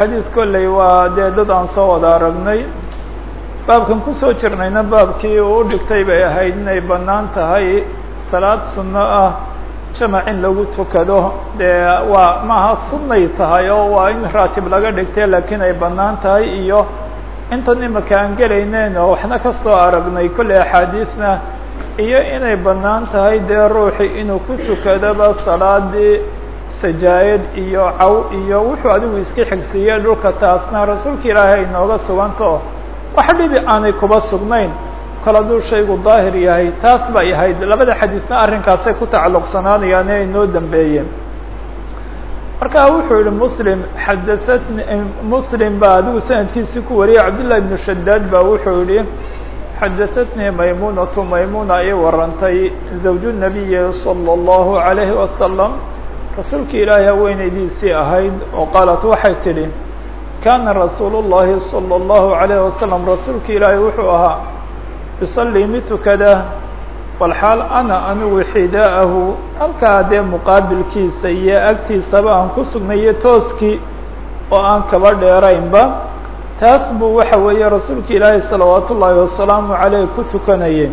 xadiid kolley waa dee dad aan soo wada aragnay baabkan kusoo jirnayna baabkii uu u dhigtay bay ahayd inay bannaan tahay salaad sunno ah jamac in lagu tukado dee waa maaha sunnay tahay oo waa in raatib laga dhigtay laakiin ay bannaan tahay iyo intan imaka aan gelayneen oo waxna ka soo aragnay kolley axaadiisna iyo inay bannaan tahay dee ruuxi inuu ku tukadoba salaadii sajaayad iyo caw iyo wuxuu adigu iska xigsiiyey dhulka taasna rasuulka ilaahay ay nooga suganto wax dhibi aanay kuba sugnayn kol hadduu shaygu daahir yahay taas bay ahayd labada xadiisna arrinkaasay ku tacalluqsanaanayaan ee inoo dambeeyeen marka wuxuu yihi muslim xadaatni muslim baa adigu sanadkiisii ku wariyay cabdالlah ibnu shadaad ba wuxuu yihi xadaatnii maymunatu maymuna ii warantay zawju nabiyi salى اllahu عalayhi wasalam rasuulka ilaahay haweenaydiisii ahayd oo qaalat waxay tidhi kana rasuul الlahi salى الlahu عalayه wasalam rasuulka ilaahay wuxuu ahaa yusalii mid tukada walxaal ana anigu xidaa'ahu halkaa dee muqaabilkiisa iyo agtiisaba aan ku sugnayo tooskii oo aan kaba dheeraynba taas buu waxa weeye rasuulka ilaahay salawaat ullaahi wasalaamu عaleyh ku tukanayay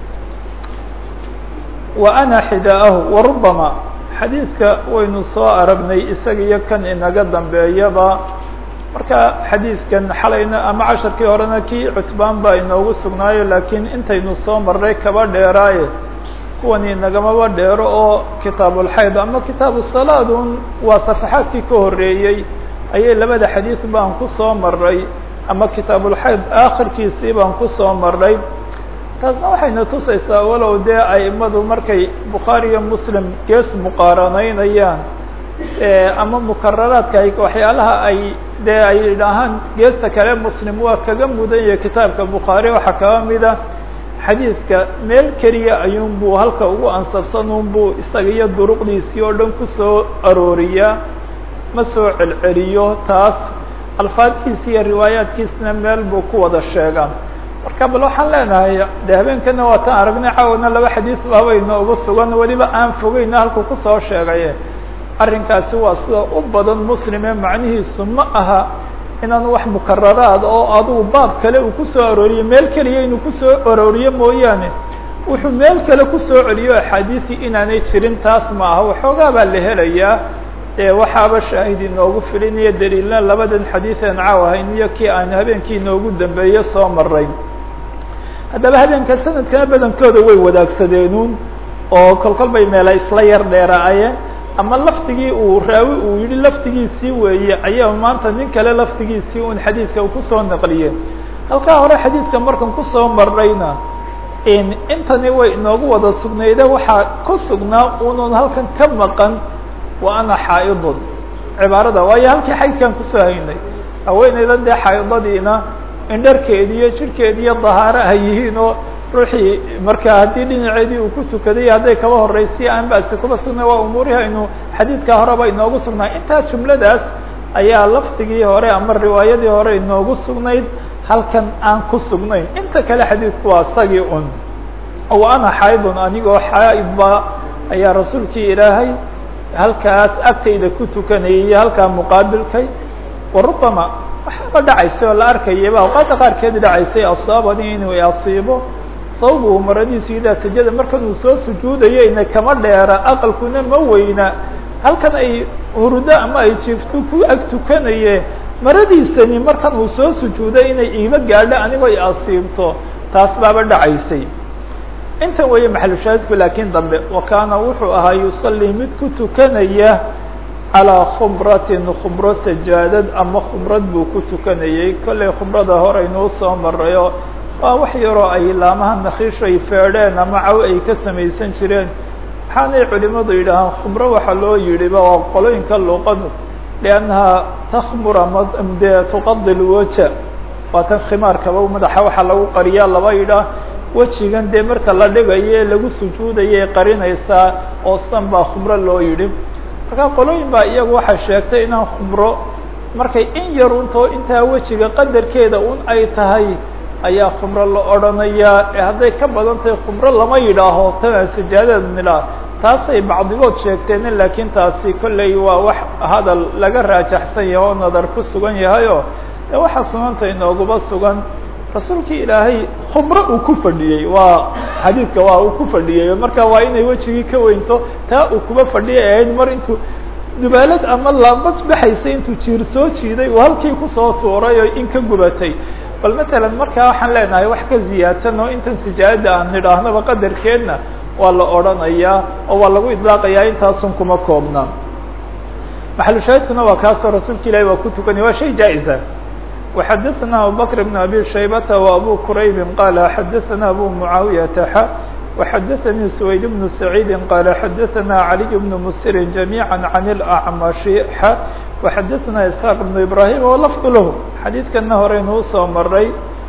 wa ana xidaa'ahu warubama xadiidka waynu soo aragnay isaga iyo kan inaga dambeeyaba marka xadiidkan xalayna ama casharkii horena kii cutbaan baa inoogu sugnaayo laakiin intaynu soo marnay kaba dheeraaye kuwani nagamaba dheero oo kitaabulxayd ama kitaabu salaadun waa safaxaadkii ka horreeyey ayay labada xadiid baan ku soo marnay ama kitaabulxayd aakhirkiisii baan ku soo marnay taasna waxayna tusaysaa walow dee aimadu markay bukhaari iyo muslim gees muqaaranaynayaan ama mukararaadka ay waxyaalaha ay dee ay idhaahaan geesta kale muslim waa kaga mudan yahay kitaabka bukhaari waxaa kaga mida xadiidka meel keliya ayuun buu halka ugu ansabsan un buu isaga iyo duruqdiisii oo dhan kusoo arooriyaa ma soo celceliyo taas alfaadkiisa iyo riwaayaadkiisna meel buu ku wada sheegaa marka bal waxaan leenahay de habeenkana waa tan aragnay caawana laba xadiid baaba inoogu sugan weliba aan fogeyna halku kusoo sheegaye arrinkaasi waa sida u badan muslime macnihiisu ma aha inaan wax mukararaad oo adugu baab kale uu kusoo arooriyo meel keliya inuu kusoo arooriyo mooyaane wuxuu meel kale kusoo celiyo axaadiisi inaanay jirin taas ma aha waxoogaa baa la helayaa ee waxaaba shaahid inoogu filinayo daliilna labadan xadiidan caaw ahayn iyo kii aan habeenkii inoogu dambeeye soo maray haddaba habeenka sanadkana badankooda way wadaagsadeenuun oo kolkol bay meela isla yar dheeraayeen ama lafdigii uu raawi uu yihi lafdigiisii weeye ayaa maanta nin kale lafdigiisii un xadiidka kusoo naqliye halkaa hore xadiidka markan kusoo marnayna intani way inoogu wada sugnayde waxaa ku sugnaa unun halkan ka maqan wa ana xaa'idun cibaarada waayo halkii xaydkaan kusoo haynay haweeneydan dee xaa'idadiina indharkeedi iyo jirhkeedi iyo dahaaro ay yihiin oo ruuxii marka haddii dhinaceedii uu ku tukaday hadday kaba horreysay aan basi kuba sugnay waa umuurihi aynu xadiidka horeba inoogu sugnay intaa jumladaas ayaa lafdigii hore ama riwaayadii hore inoogu sugnayd halkan aan ku sugnayn inta kale xadiidku waa isagii un wa ana xaydun anigoo xaaidba ayaa rasuulkii ilaahay halkaas agtayda ku tukanayay iyo halkaa muqaabilkay wa rubama waxaaba dhacaysay oo la arkayaba awqaadda qaarkeed dhacaysay asaabani inuu asiibo sawbuhu maradiisu idaa sajada markan uu soo sujuudayeyna kama dheera aqalkuna ma weyna halkan ay hurdo ama ay jiifto ku ag tukanaye maradiisani markan uu soo sujuuday inay iiba gaadho anigoo i asiibto taas baaba dhacaysay intan weeye maxalushaahidku laakiin dambe wa kaana wuxuu ahaa yusalii mid ku tukanaya calىa khubratin khubro sajaadad ama khubrad buu ku tukanayey kollay khubrada hore inuu soo marayo waa wax yaroo ay laamaha nakiishu ay feedheen ama caw ay ka samaysan jireen waxaanay culimadu yidhaahaan khubro waxaa loo yidhiba waa qolooyinka luqadu liannaha takmur ama dee tuqadi lwaja waa tan khimaarkaba madaxa waxaa lagu qariyaa laba yidhaah wejigan dee marka la dhigayo lagu sujuudayay qarinaysaa oo san baa khubro loo yidhi markaa qolooyin baa iyagu waxay sheegtay inaan khubro markay in yar untoo intaa wejiga qadarkeeda un ay tahay ayaa khubro la odhanayaa ee hadday ka badan tahay khubro lama yidhaaho tanaa sajaadada nilaa taasay bacdigood sheegteen laakiin taasi kolley waa wax hadal laga raajaxsan yahay oo nadar ku sugan yahayo de waxaa sunanta inooguba sugan rasuulkii ilaahay khumro uu ku fadhiyey waa xadiidka waa uu ku fadhiyey marka waa inay wejigii ka weynto taa uu kuba fadhiyay ahayd mar intuu dubaalad ama laabad baxaysay intuu jiir soo jiiday uu halkii kusoo tuuray oo in ka gubatay bal matalan markaa waxaan leenahay wax ka ziyaadsan oo intan sijaayada aan nidhaahnaba qadarkeedna waa la odhanayaa oo waa lagu idlaaqayaa intaasun kuma koobna maxalushaahidkuna waa kaasoo rasuulka ilahi waa ku tukanaya waa shay jaa-isa وxadثna abubكر بن أbي شhaybة وأbو كرayb qال xadثna أbو معaaوiyةa x وxadثnي سويد بن سعيid qال xadثna علي بن mسر جميعا عن الأعمش x وxadثna إسحاq بن إبراهيم وlفظ lah xadiidkana horeynu usoo maray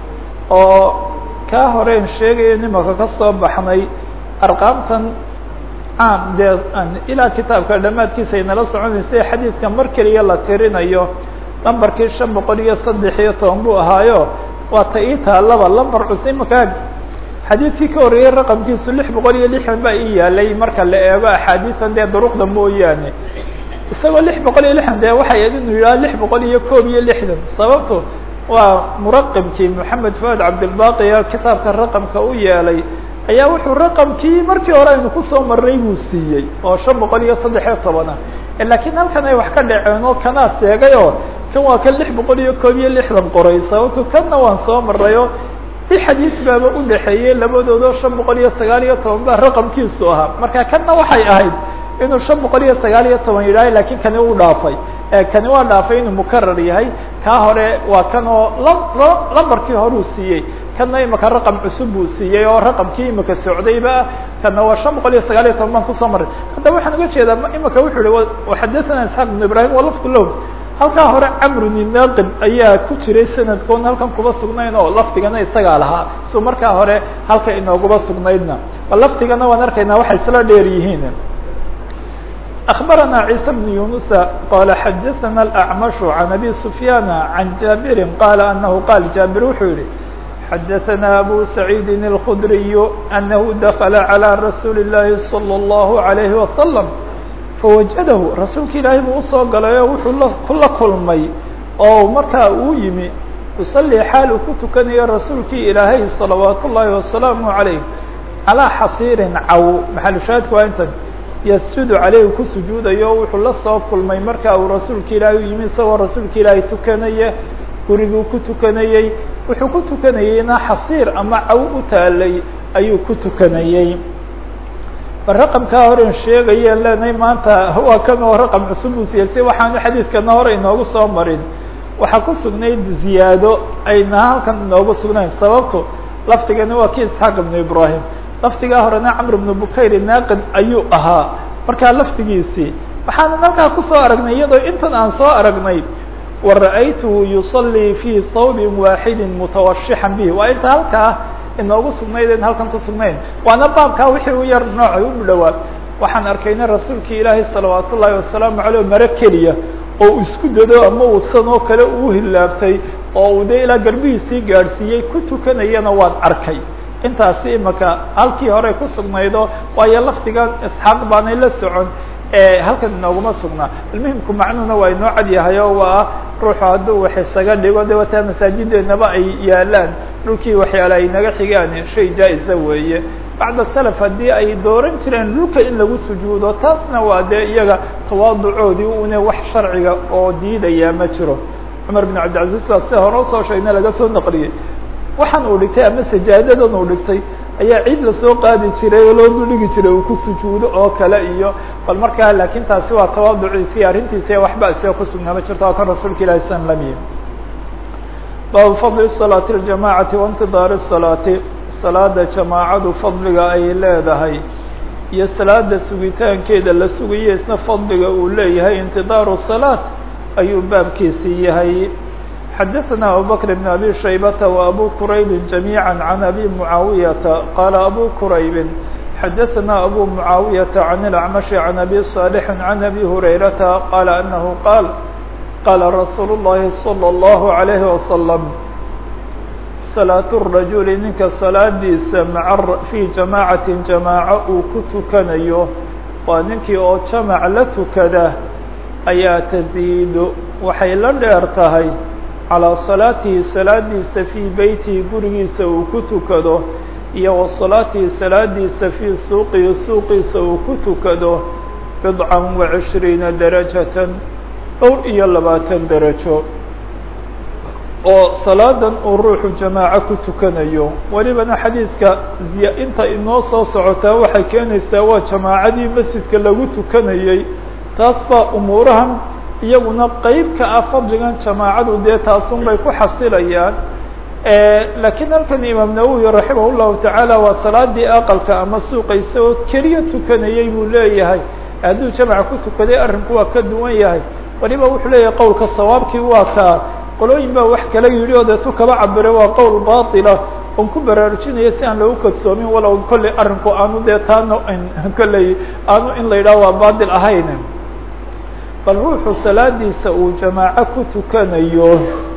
oo kaa horeyn sheegaya nimaka ka soo baxnay arqaamtan caam dee ilaa kitaabka dhamaadkiisa ay nala soconaysay xadiidka mar keliya la tirinayo lambarkii shan boqol iyo saddex iyo toban buu ahaayo waa ta ii taalaba lambar cus imaka xadiidkii ka horreeyey raqamkiisu lix boqol iyo lixdan baa ii yaalay marka la eego axaadiisan dee duruqda mooyaane isagoo lix boqol iyo lixdan dee waxay ahayd inuu yidhaha lix boqol iyo koob iyo lixdan sababto waa muraqibkii moxamed fuad cabdilbaqiya kitaabka raqamka u yeelay ayaa wuxuu raqamkii markii hore aynu kusoo marnay buu siiyey oo shan boqol iyo saddex iyo tobana laakiin halkan ay wax ka dhaceen oo kanaa seegay oo kan waa kan lix boqol iyo koob iyo lixdan qoray sababto kanna waan soo marayo i xadiis baaba udhaxeeyey labadoodoo shan boqol iyo sagaal iyo toban baa raqamkiisu ahaa marka kanna waxay ahayd inuu shan boqol iyo sagaal iyo toban yidhaahay lakin kani uu dhaafay kani waa dhaafay inuu mukarar yahay kaa hore waa kan oo lambarkii hore uu siiyey kana imaka raqam cusub buu siiyey oo raqamkii imika socdayba kana waa shan boqol iyo sagaal iyo toban baan kusoo maray haddaba waxaan uga jeedaa imika wuxuu yihi xadathana isxaaq ibn ibrahim walafdu low halkaa hore camrun inaaqib ayaa ku jiray sanadkoon halkan kuba sugnayn oo lafdigana isagaa lahaa so markaa hore halka inooguba sugnaydna bal lafdigana waan arkaynaa waxay isla dheer yihiin أخبرنا عيسى بن يونس قال حدثنا الأعمش عن أبي سفيان عن جابر قال أنه قال جابر وxuu yihi حدثنا أبو سعيد الخدري أنه دخل على رسول الله صلى الله عليه وسلم فوجده رasuulka ilaahay buu usoo galay oo wuxuu kula kulmay oo markaa uu yimi يصلي xaal uu ku tukanayo rasuulkii ilaahay صلaوaaت الlahi وaسلaaم عaليه عalىa xasiiri caw maxalushaahidku waa intan yasjudu caleyh ku sujuudayo wuxuu la soo kulmay marka uu rasuulka ilaahay u yimi isagoo rasuulka ilaahay tukanaya guriguu ku tukanayey wuxuu ku tukanayeyna xasiir ama caw u taalay ayuu ku tukanayey bal raqamkaa horen sheegayeen leenahay maanta waa kan oo raqam cusub uu siiyey waxaanu xadiidkana hore inoogu soo marin waxaa ku sugnayd ziyaado ayna halkan inoogu sugnayn sababto lafdigani waa ki isxaaq ibnu ibrahim lafdigaa horena camr bnu bukayr naaqid ayuu ahaa markaa lafdigiisii waxaanan halkaa kusoo aragnay iyadoo intan aan soo aragnay wa ra'aytuhu yuصalii fii thawbin waaxidi mutawashixan bih waa inta halkaa inoogu sugnayd en halkan kusugnayn waana baabkaa wixii u yar noocay u dhowaa waxaan arkayna rasuulkii ilaahay salawaat ullaahi wasalaamu aleyh maro keliya oo isku dado ama uu san oo kale uu hilaabtay oo uu dee ilaa garbihiisii gaadhsiiyey ku tukanayana waan arkay intaasi imaka halkii hore ku sugnaydo waayo lafdigan isxaaq baanay la socon halkan inooguma sugnaa almuhimku macnuhuna waa inoo cad yahay oo waa ruuxu hadduu wax isaga dhigo de wataa masaajideenaba ay yaalaan dhulkii waxyaala ay naga xigaan shay jaa-isa weeye bacda salaf haddii ay dooran jireen dhulka in lagu sujuudo taasna waa dee iyaga tawaaducoodii une wax sharciga oo diidaya ma jiro cumar bin cabdilcaziz baa sida hore usoo sheegna laga soo naqliyey waxaan uu dhigtay ama sajaadadan uu dhigtay ayaa ciid lasoo qaadi jiray oo loo duldhigi jiray uu ku sujuudo oo kale iyo bal markaa laakiin taasi waa tawaaduciisi arrintiisa waxba isiga kusugnaa ma jirto waa kan rasuulka ilahi slam lam yihi baabu fadli salaati اljamacati waintidaari salaati salaada jamaacadu fadliga ay leedahay iyo salaada sugitaankeeda la sugayo isna fadliga uu leeyahay intidaaru salaat ayuu baabkiisii yahay xadaثna abubكر بن abي شhaybة وأbو كرayb جamيعا عن أbي معaaوiyةa qال أbو كرayb xadaثna أbو معaaوiyةa عن الأعمش عن أbي صالح عن أbي هريرةa qال أنه qاal qاla رasuul الlahi صلى الله عليه وسلم صلاaة الرaجuل ninka salaadiisa mع fي جamاعaة جamاعة uu ku tukanayo waa ninkii oo jamac la tukada ayaa taziidu waxay la dheer tahay calىa salaatihi salaadiisa fii beytihi gurigiisa uu ku tukado iyo wa salaatihi salaadiisa fii suuqihi suuqiisa uu ku tukado bidcan wa cishriina darajatan dhowr iyo labaatan darajo oo salaadan uu ruuxu jamaaco ku tukanayo welibana xadiidka inta inoo soo socotaa waxay keenaysaa waa jamaacadii masjidka lagu tukanayey taas baa umuurahan iyaguna qeyb ka ah fadligan jamaacadu dee taasun bay ku xasilayaan laakiin halkan imaam nawowi raximah llahu tacaala waa salaadii aqalka ama suuqa isagoo keliya tukanayey buu leeyahay hadduu jamaca ku tukaday arrinku waa ka duwan yahay waliba wuxuu leeyahay qowlka sawaabkii waa kaa qolooyin baa wax kala yidhi oo deetu kaba cabire waa qowl baatila on ku baraarujinaya si aan lagu kadsoomin walow kolley arrinku aanu dee taano kolley aanu in la yidhaho waa baatil ahayn bal ruuxu salaadiisa uu jamaaco ku tukanayo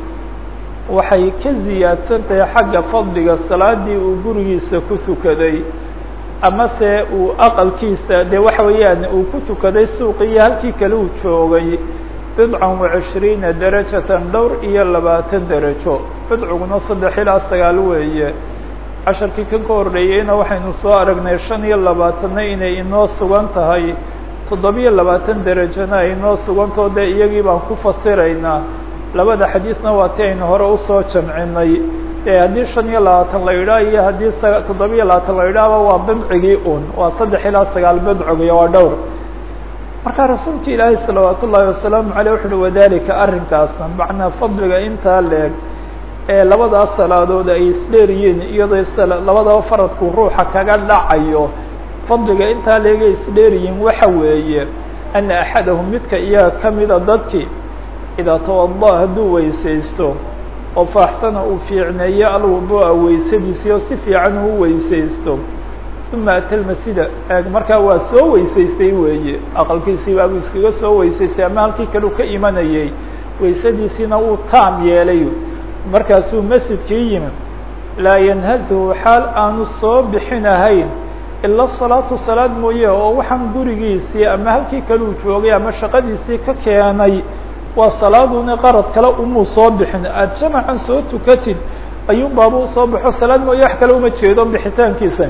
waxay ka ziyaadsan tahay xagga fadliga salaadii uu gurigiisa ku tukaday ama se uu aqalkiisa dee waxa weeyaan uu ku tukaday suuqiyo halkii kale uu joogay bidcan wa cishriina darajatan dhowr iyo labaatan darajo bidciguna saddex ilaa sagaal weeye casharkii kan ka horreeyeyna waxaynu soo aragnay shan iyo labaatanna inay inoo sugan tahay toddobiyo labaatan derajana ay inoo sugantao dee iyagii baan ku fasiraynaa labada xadiidna waa ti aynu hore usoo jamcinay ee haddii shan iyo labaatan la yidhaah iyo haddii sa toddobiyo labaatan la yidhaahba waa bidcigii un waa saddex ilaa sagaal bidcigiy waa dhowr marka rasuulka ilaahay salawaat ullaahi wasalaamu caleyh wuxu uhi wadalika arrinkaasna macnaa fadliga intaa leeg ee labadaas salaadood ay isdheeriyiin iyadoo labadaba faradku ruuxa kaga dhacayo fadliga intaa leegay isdheeriyiin waxa weeye ana axadahum midka iyaga kamida dadkii idaa tawada hadduu weysaysto oo faaxsana uu fiicneeyo alwuduu'a weysadiisi oo si fiican uu weysaysto uma ata lmasjida markaa waa soo weysaystay weeye aqalkiisii baabuu iskaga soo weysaystay ama halkii kale u ka imanayay weysadiisiina uu taam yeelay markaasuu masjidkii yimi laa yanhazuhu xaal aanu soo bixinahayn ila salaatu salaad mooye oo waxaan gurigiisii ama halkii kale uu joogay ama shaqadiisii ka keenay waa salaaduna qarad kale umuu soo bixin aada jamacan soo tukatid ayuun baaba usoo baxo salaad mooye wax kale uma jeedo bixitaankiisa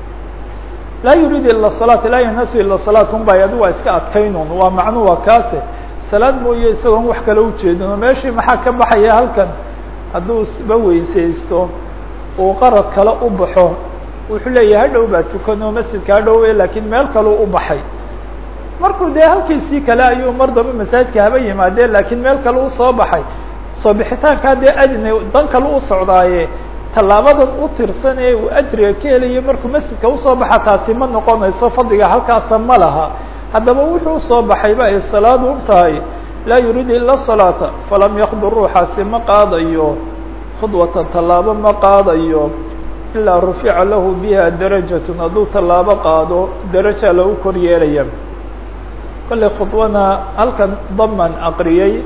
laa yuriid ila salaat laa yanhasu ila salaat un bay adi waa iska adkaynun waa macnu waa kaase salaad mooye isagoon wax kale ujeedin oo meeshii maxaa ka baxaya halkan hadduu isba weysaysto uu qarad kale u baxo wuxuu leeyahay hadhow baa tukano masjidka hadhowe laakiin meel kaleu u baxay markuu dee halkiisii kale ayuu mar damba masaajidka haba yimaadeen laakiin meel kale usoo baxay soo bixitaankaa dee ajne dan kale u socdaaye tallaabadan u tirsan ee uu ajriga ka helayo markuu masjidka usoo baxa taasi ma noqonayso fadliga halkaasa ma laha haddaba wuxuu usoo baxayba ay salaadu u tahay laa yuriidu ila salaata falam yakdu ruuxaasi ma qaadayo khudwatan tallaabo ma qaadayo ilaa rufica lahu biha darajatun hadduu tallaabo qaado daraja lagu kor yeelaya kolley khudwana halkan daman aqriyey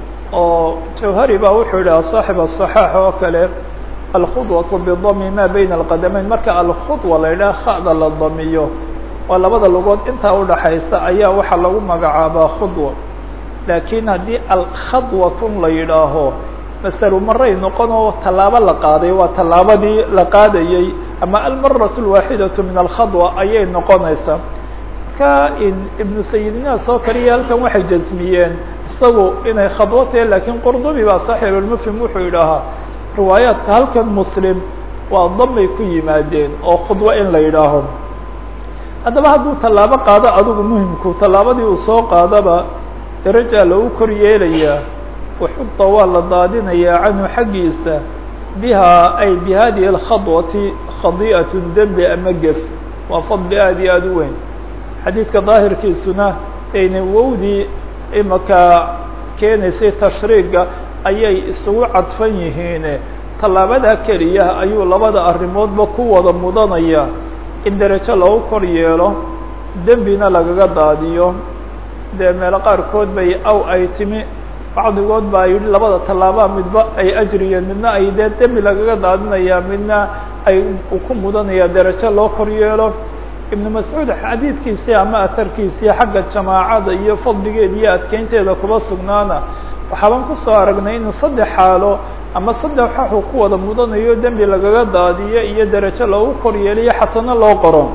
oo jawhari baa wuxuu yihi saaxib aلصaxaax oo kale alkhudwaةu bidami ma bayna alqadamayn marka alkhudwa la yidhaha khada la damiyo waa labada lugood intaa udhaxaysa ayaa waxaa lagu magacaabaa khudwa laakiin haddii alkhadwatun la yidhaaho masalu maray noqon oo tallaabo la qaaday waa tallaabadii la qaadayey ama almaraة اlwaaxidaةu min alkhadwa ayay noqonaysaa marka ibnu sayidinaas oo kaliya halkan waxay jasmiyeen isagu inay khadwo tahe lakiin qurdubi baa saaxib almufhim wuxuu yidhaahaa riwaayaadka halkan muslim waa damay ku yimaadeen oo khudwo in la yidhaaho haddaba hadduu tallaabo qaado adigu muhimku tallaabadii uu soo qaadaba darajaa lagu kor yeelayaa waxuda waa la daadinayaa canhu xaggiisa bihaa ay bi hadihi اlkhadwati khadi'at dembi ama gef waa fadli aad iyo aada u weyn xadiidka daahirkiisuna ayna wowdii imaka keenaysay tashriiga ayay isugu cadfan yihiine tallaabada keliya ayuu labada arrimoodba ku wada mudanaya in derajo lagu kor yeelo dembina lagaga daadiyo dee meelo qaarkood bay aw ay timi bacdigood baa yidhi labada tallaabaa midba ay ajriyeen midna ay dee dembi lagaga daadinaya midna ay ku mudanaya derajo loo kor yeelo ibnu mascuud xadiidkiisii ama aharkiisii xagga jamaacada iyo fadligeeda iyo adkeynteeda kuba sugnaana waxaaban kusoo aragnay in saddex xaalo ama saddex waxuu ku wada mudanayo dembi lagaga daadiyo iyo derajo loogu kor yeeliyo xasano loo qoro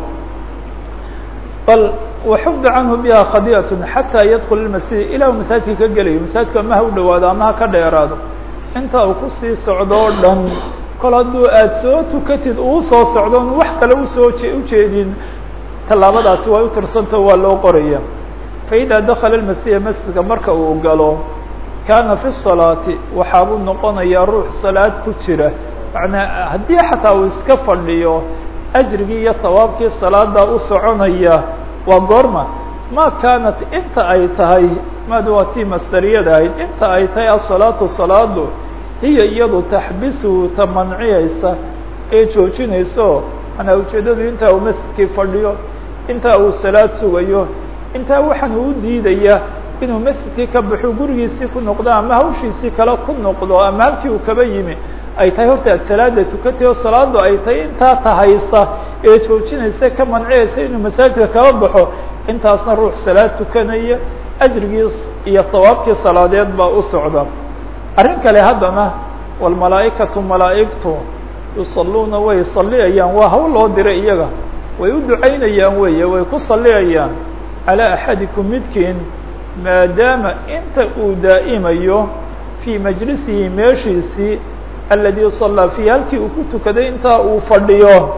bal waxubda canhu biha khadiat xataa yadkul ilmasjid ilah masaajidka ka gelayo masaajidka ama ha u dhawaado ama ha ka dheeraado inta uu kusii socdo o dhan kol hadduu aada soo tukatid uu soo socdo on wax kale usoo ujeedin tallaabadaasi waa u tirsantao waa loo qoraya faإida dakala اmasjida masjidka marka uu galo kaana fi الصalaati waxaabuu noqonayaa ruux salaad ku jira manaa haddii xataa uu iska fadhiyo ajrigii iyo hawaabkii salaada u soconaya waa goorma ma kaanat inta ay tahay maad waa tii masdariyada ahayd inta ay tahay asalaatu salaadu hiya iyadu taxbisuhu ta manciyaysa ee joojinayso manaa ujeedadu intaa uu masjidkii fadhiyo intaa uu salaad sugayo intaa waxaan uu diidaya inuu masjidkii ka baxo gurigiisii ku noqdo ama hawshiisii kale ku noqdo ama halkii uu kaba yimi ay tahay horta ad salaada tukatay oo salaadu ay tahay intaa tahaysa ee joojinaysa ka manciyaysa inuu masaajidka kala baxo intaasna ruux salaad tukanaya ajrigiis iyo hawaabkii salaadeed baa u socda arrin kale haddana walmalaaئikatu malaa'igtu yusaluuna way saliyayaan waa hawl loo diray iyaga way u ducaynayaan weeye way ku saliyayaan calى axadikum midkiin maadaama inta uu daa'imayo fii majlisihi meeshiisii aladi salaa fiihi halkii uu ku tukaday intaa uu fadhiyo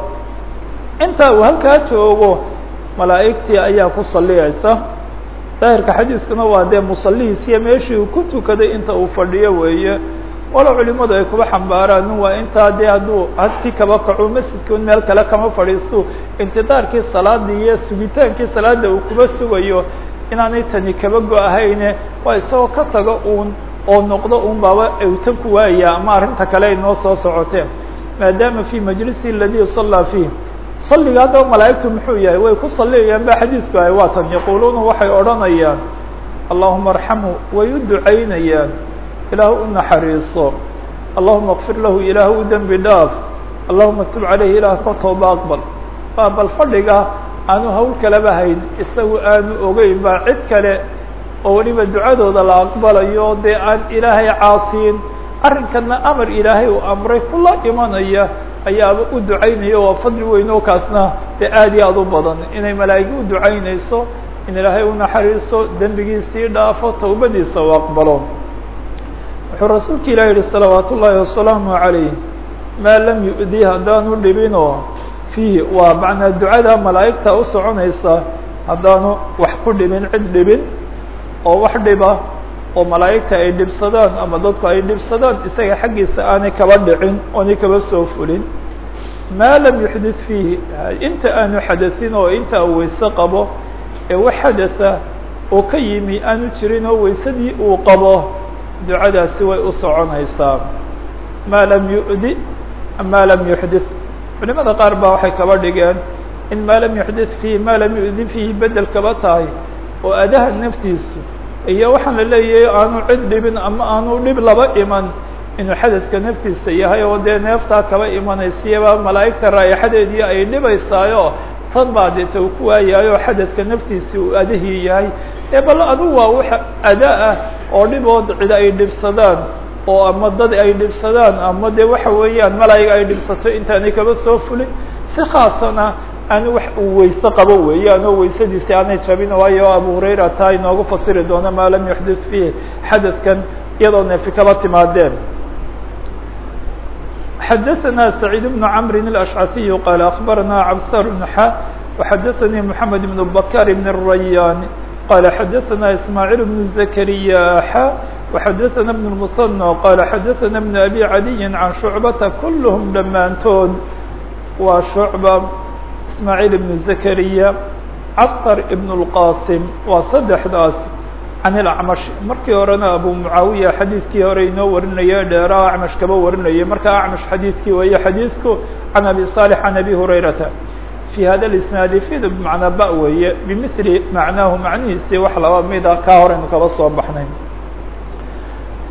intaa uu halkaa joogo malaa'igtii ayaa ku saliyaysa daahirka xadiiskuna waa dee musalihiisiyo meeshii uu ku tukaday inta uu fadhiyo weeye walo culimadu ay kuba xambaaraan waa intaa dee hadduu hadkii kaba kaco masjidka un meel kale kama fadhiisto intidaarkii salaadii iyo sugitaankii salaada uu kuba sugayo inaanay tani kaba go-ahayne waa isagoo ka tago uun oo noqdo un baaba awtan ku waaya ama arrinta kale ay noo soo socoteen maadaama fi majlisi aladi sallaa fiih salliga haddaba malaa'igtu muxuu yahay way ku saliyayaan ba xadiisku ahay waa tan yaquuluuna waxay odhanayaan allahuma arxamhu way u ducaynayaan ilaah u naxariiso allahuma kfir lahu ilaah u dembi dhaaf allahuma tub caleyhi ilaah ka tooba aqbal waa bal fadhiga aanu hawl kalaba hayn isagu aanu ogeyn baa cid kale oo weliba ducadooda la aqbalayo dee aan ilaahay caasiin arrinkana amar ilaahay uu amray kula imanaya ayaaba u ducaynaya waa fadli weyn oo kaasna dee aad iyo aad u badan inay malaa'igi u ducaynayso in ilaahay u naxariiso dembigiisii dhaafo tawbadiisa u aqbalo wuxuu rasuulka ilah yihi salawaat ullaahi wasalaamu عalayh maa lam yu'di haddaanu dhibinoo fiihi waa macnaa ducada malaa'igta u soconaysa haddaanu wax ku dhibin cid dhibin oo wax dhiba oo malaa'igta ay dhibsadaan ama dadku ay dhibsadaan isaga xaggiisa aanay kaba dhicin oonay kaba soo fulin maa lam yuxdid fiihi inta aanu xadasin oo inta uu weyse qabo ee wax xadatha oo ka yimi aanu jirin oo weysadii uu qabo ducadaasi way u soconaysaa maa lam yu'di maa lam yuxdith culimada qaar baa waxay kaba dhigeen in maa lam yuxdith fiihi maa lam yu'di fiihi bedel kaba tahay oo adaha naftiisu iyo waxaan la leeyahay aanu cid dhibin ama aanu dhib laba iman inuu xadadka naftiisa yahay oo dee neeftaa kaba imanaysiyaba malaa'igta raayaxadeedii ay dhibaysaayo tan baa deeta uu ku waayaayo xadadka naftiisi uu adahii yahay ee bal adugu waa wax ada ah oo dhibood cid ay dhibsadaan oo ama dad ay dhibsadaan ama dee waxa weeyaan malaayiga ay dhibsato intaanay kaba soo fulin si khaasana aanu wax uu weyse qabo weeyaan oo weysadiisi aanay jabin waayo abu hurayra taa inoogu fasiri doono maa lam yuxdith fiih xadadkan iyadoo neefi kaba timaadeen xadaثna سacيid بن cmr الأشcثي qال أخbarna cbsar بن x وxadaثnي محamed بن bkاr بن الرayاn qال xadaثna إسmاعيل بن زكريا x وxadaثna بن المثنى qال xadaثna بن أbي عadي عan شhuعبةa kulhm dhammaantood waa شhuعبة إسmاعيل بن زكريا cbsr بن الqاsم waa saddexdaas can ilacmash markii horena abu mucaawiya xadiidkii hore inoo warinaya dheeraa acmash kaba warinayay markaa acmash xadiidkii weeye xadiidku can abi صالح can abi hurayrata fي hada اisnaadi fid bmacnaa ba weeye bimili macnaahu macnihiisii wax laba mida kaa horeynu kaba soo baxnay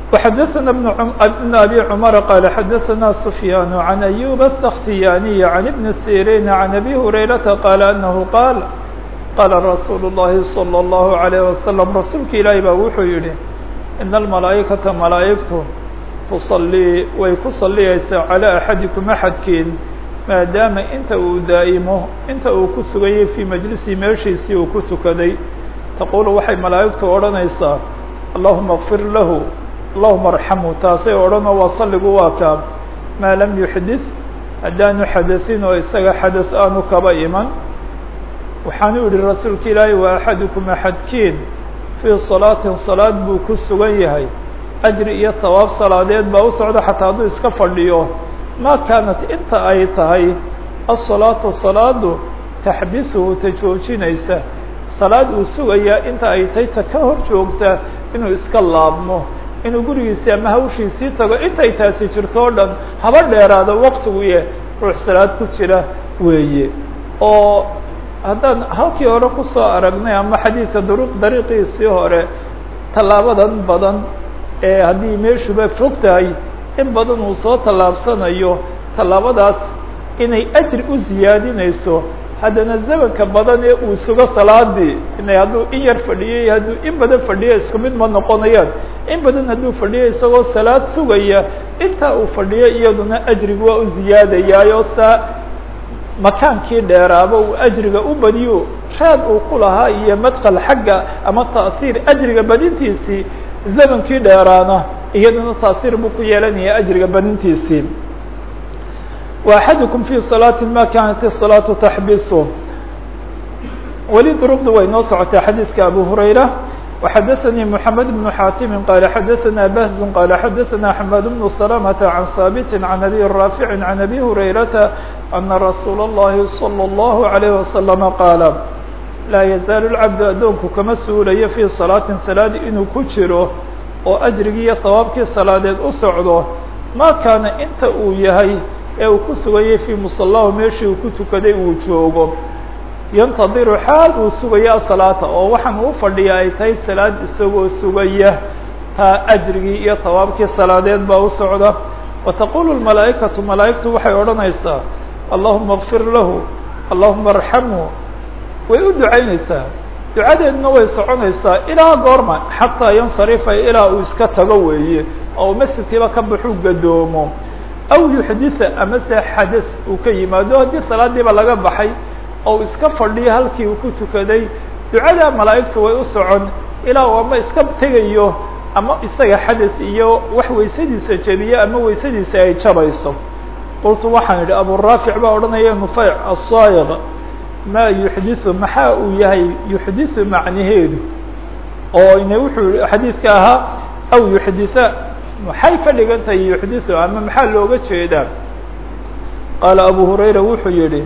وxdثna بن أbي cمر qال xdثna سفyان عن أيوب السkhtiyاني عن بن سيrين عن أbي هريرةa qال أنه qاaل qاla رsuuل اللhi صلى الله عليه وسلم rasuulka ilaahi baa wuxuu yihi إن المalaaئكaةa malaaئgtu تصليi way ku saliyaysaa عalى أحadiكم أxadkiin maadaama inta uu daa'imo inta uu ku sugayay fii majlisihi meeshiisii uu ku tukaday taqulu waxay malaa'igtu odhanaysaa allahuma اغfir lahu allahuma arxamhu taasay odhanoo waa salligu waa kaa maa lam yuxdis haddaanu xadasin oo isaga xadas aanu kaba iman waxaanu yihi rasuulka ilaahi wa axadukum axadkiin fii salaatin salaad buu ku sugan yahay ajri iyo hawaab salaadeed baa u socda xataa hadduu iska fadhiyo ma kaanat inta ay tahay asalaatu salaadu taxbisuhu ta joojinaysa salaad uu sugayaa inta ay tahay ta ka hor joogta inuu iska laabmo inuu gurigiisii ama hawshiisii tago intay taasi jirto o dhan haba dheeraado waqtiguye ruux salaad ku jira weeye oo haddaan halkii hore kusoo aragnay ama xadiidka duruq dariiqiisii hore tallaabadan badan ee haddii meeshuba fog tahay in badan uu soo tallaabsanayo tallaabadaas inay ajri u ziyaadinayso haddana zamanka badan ee uu sugo salaadii inay hadduu in yar fadhiyay hadduu in badan fadhiya isku mid ma noqonayaan in badan hadduu fadhiyo isagoo salaad sugaya intaa uu fadhiyo iyaduna ajrigu waa u ziyaadayaayo saa makaankii dheeraaba uu ajriga u badiyo raad uu ku lahaa iyo madkal xagga ama ta'siir ajriga badintiisii zamankii dheeraana iyaduna taasiir buu ku yeelanaya ajriga badintiisii وأxadكم في صلاaة ma kanat الصلاaة تxbisu weli drqdu way noo socotay xadيiثka أbو هurayرة وxadثnي محamed بن xاtم qال xadثna بهز qال xadثna حماد بن سلمة عن ثابت عن أbي رافع عن أbي هريرةa أن رsuuل اللhi صلى الله عليه وسلم qاaل laa يزaaل الcabd adoonku kama suulayo fي صلاaةi saلاad inuu ku jiro oo أjrigii iyo hawaabkii salaadeed u socdo ma kaana inta uu yahay ee uu ku sugayay fii musalahu meeshii uu ku tukaday uu joogo yantadiru xaal uu sugaya asalaata oo waxaan uu fadhiya ay tahay salaad isagoo sugaya taa ajrigii iyo hawaabkii salaadeed baa u socda wa taqulu lmalaa'ikatu malaa'igtu waxay odhanaysaa allahuma اغfir lahu allahuma arxamhu way u ducaynaysaa ducadeedna way soconaysaa ilaa goorma xataa yansarifa ilaa uu iska tago weeye oo masjidkiiba ka baxuu gadoomo aw yuxditha ama se xadas uu ka yimaado haddii salaadiiba laga baxay oo iska fadhiyo halkii uu ku tukaday ducada malaa'igtu way u socon ilaa uu ama iska tegayo ama isaga xadas iyo wax weysadiisa jebiyo ama weysadiisa ay jabayso qultu waxaan idhi aburaafic baa odhanaya nufeyc asaayiq maa yuxdithu maxaa uu yahay yuxdithu macnaheedu oo ina wuxuu xadiidka ahaa aw yuxditha maxay ka dhigan tahay yuxdithu ama maxaa looga jeedaa qaala abu hurayra wuxuu yihi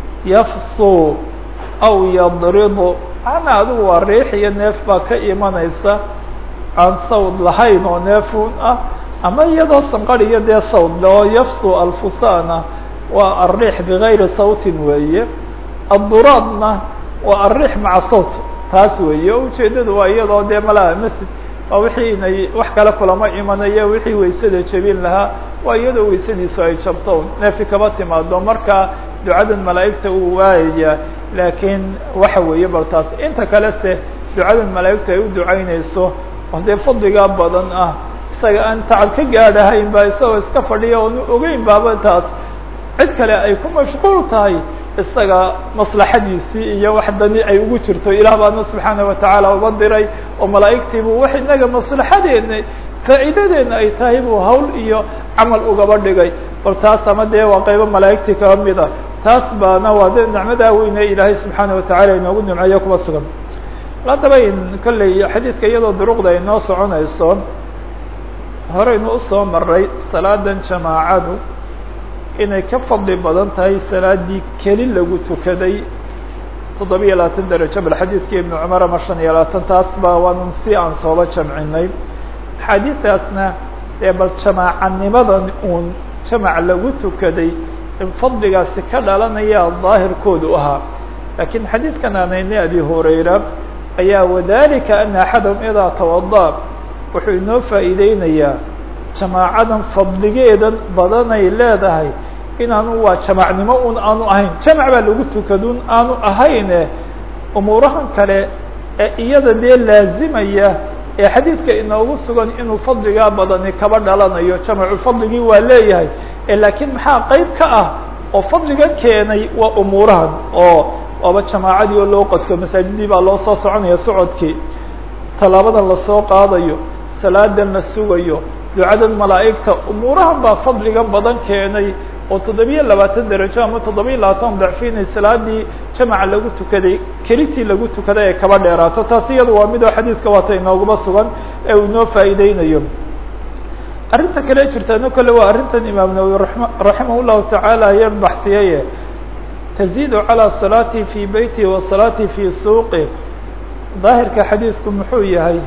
yafsu aw yadridu macnaa adigu waa riix iyo neef baa ka imanaysa aan sawd lahayn oo neefun ah ama iyadoo sanqariyo dee sawd le oo yafsu alfusana waa alriix bigayri sawtin weeye adduraadna waa alriix maca sawt taas weeye o ujeedadu waa iyadoo dee malaha masjid waa wixii inay wax kale kulama imanayo wixii waysada jebin lahaa waa iyadoo waysadiisu ay jabto neefi kaba timaado marka ducadan malaa'igta uu waayaya laakiin waxa weeye bal taas inta kale se ducadan malaa'igta ay u ducaynayso oo dee fadligaa badan ah isaga aan tacab ka gaadhahayn ba isagoo iska fadhiya oonu ogeyn baaba taas cid kale ay ku mashquul tahay isaga maslaxadiisii iyo wax dani ay ugu jirto ilaah baana subxaana watacaala uga diray oo malaa'igtii buu wax inaga maslaxadeena faa'iidadeena ay tahay buu hawl iyo camal ugaba dhigay bal taas ama dee waa qaybo malaa'igtii kaba mid a taas baana waa de nicmadaa weyne ilaahay subxaana watacaala inoogu nimceeyo kuba sugan haddaba in kolley xadiidka iyadoo duruqda ay noo soconayso horeynu usoo maray salaadan jamaacadu inay ka fadli badan tahay salaadii keli lagu tukaday toddobiya labaatan darajo bal xadiidkii ibnu cumar ama shan iyo labaatan taas ba waanu si aan sooba jamcinay axaadiistaasna dee bal jamaacanimadan uun jamac lagu tukaday in fadligaasi ka dhalanaya daahirkoodu ahaa lakiin xadiidkan aanayna abi hurayra ayaa wadalika ana axadahum idaa tawada wuxuu inoo faa'iideynayaa jamaacadan fadligeedan badanay leedahay inaanu waa jamacnimo un aanu ahayn jamac baa lagu tukadun aanu ahayne umuurahan kale ee iyada dee laazimaya ee xadiidka inoogu sugan inuu fadligaa badani kaba dhalanayo jamacu fadligii waa leeyahay laakiin maxaa qeyb ka ah oo fadliga keenay waa umuurahan oo oba jamaacadii oo loo qasto masaajidii baa loo soo soconaya socodkii tallaabadan lasoo qaadayo salaadan la sugayo ducadan malaa'igta umuurahan baa fadliga badan keenay oo toddobiyo labaatan darajo ama toddobiyo labaatan dacfi inay salaadii jamaca lagu tukaday kelitii lagu tukaday ay kaba dheeraato taasi iyada waa midoo xadiidka waata inoogaba sugan ee uu inoo faa'iideynayo arrinta kale jirtaano kale waa arrintan imaam nawowi raximah llahu tacaala ayaan baxsiyaye taziidu calى salaati fi beyti wa salaati fi suuqi daahirka xadiidku muxuu yahay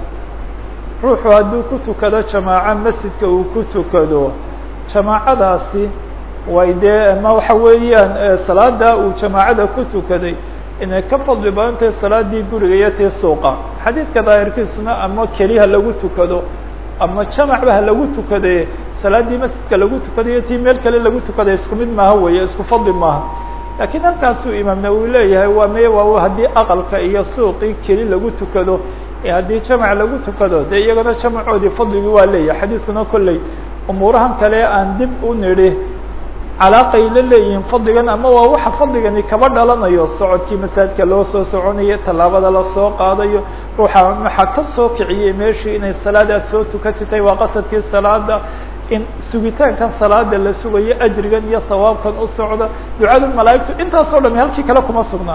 ruuxu hadduu ku tukado jamaaco masjidka uu ku tukado jamaacadaasi way dee ma waxa weeyaan salaada uu jamaacada ku tukaday inay ka fadli badan tahay salaadii guriga iyo tii suuqa xadiidka daahirkiisuna ama keliha lagu tukado ama jamacba ha lagu tukade salaadii masjidka lagu tukadayo tii meel kale lagu tukaday isku mid maaha weeye isku fadli maaha laakiin halkaasuu imaam nawowi leeyahay waa meye waa haddii aqalka iyo suuqii keli lagu tukado haddii jamac lagu tukado dee iyagana jamacoodii fadligii waa leeyahay xadiidkuna kolley umuurahan kale aan dib u nidhi calaaqay la leeyihiin fadligan ama waa waxa fadligani kaba dhalanayo socodkii masaajidka loo soo soconayo tallaabada lasoo qaadayo ruuxa waxaa ka soo kiciyey meeshii inay salaad aad soo tukatitay waa qasadkii salaada in sugitaankan salaada la sugayo ajrigan iyo sawaabkan u socda ducada malaa'igtu intaasoo dhami halkii kale kuma sugnaa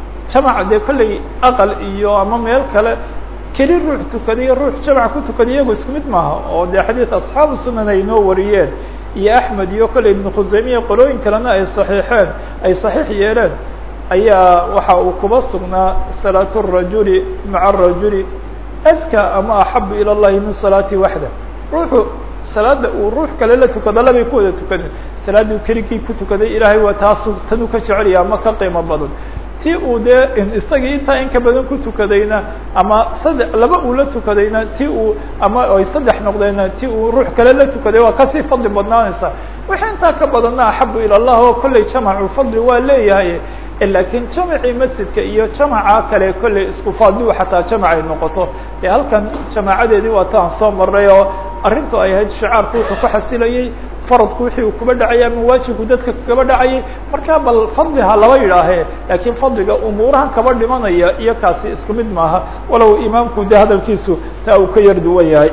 jamac dee kolley aqal iyo ama meel kale keli ruux tukadiyo ruux jamac ku tukada iyago isku mid maaha oo dee xadiid asxaabu sunan ay noo wariyeen iyo axmed iyo kolley ibnu khuseymiya qolooyin kalena ay saxiixeen ay saxiix yeeleen ayaa waxa uu kuba sugnaa salaatu rajuli maca rajuli aska ama axabu ila llahi min salaati waxda ruuxu salaada uu ruux kale la tukado labay ku wada tukadeen salaaduu keligii ku tukaday ilaahay waa taasu tanuu ka jecelya ama ka qiimo badan ti uu dee isagii intaa in ka badan ku tukadayna ama saddex laba uu la tukadayna ti uu ama ay saddex noqdeenna ti uu ruux kale la tukaday waa kasii fadli badnaanaysa wixii intaa ka badanna axabu ila llah oo kolley jamacu fadli waa leeyahay laakiin jamacii masjidka iyo jamaca kale kolley isku faadliu xataa jamac ay noqoto dee halkan jamaacadeedii waa taan soo maray oo arrintu ay ahayd shicaarku wuxuu ka xasilayey faradku wixii uu kuba dhacayay ama waajibku dadka kaba dhacayay markaa bal fadli ha laba yidhaahee laakiin fadliga umuurahan kaba dhimanaya iyo kaasi isku mid maaha walow imaamku de hadalkiisu taa uu ka yar duwan yahay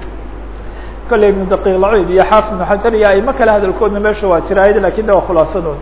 kolley ibnu daqiiq lacid iyo xaafid ibnu xajar iyo aimo kale hadalkoodna meesha waa jiraayad lakin de waa khulaasadood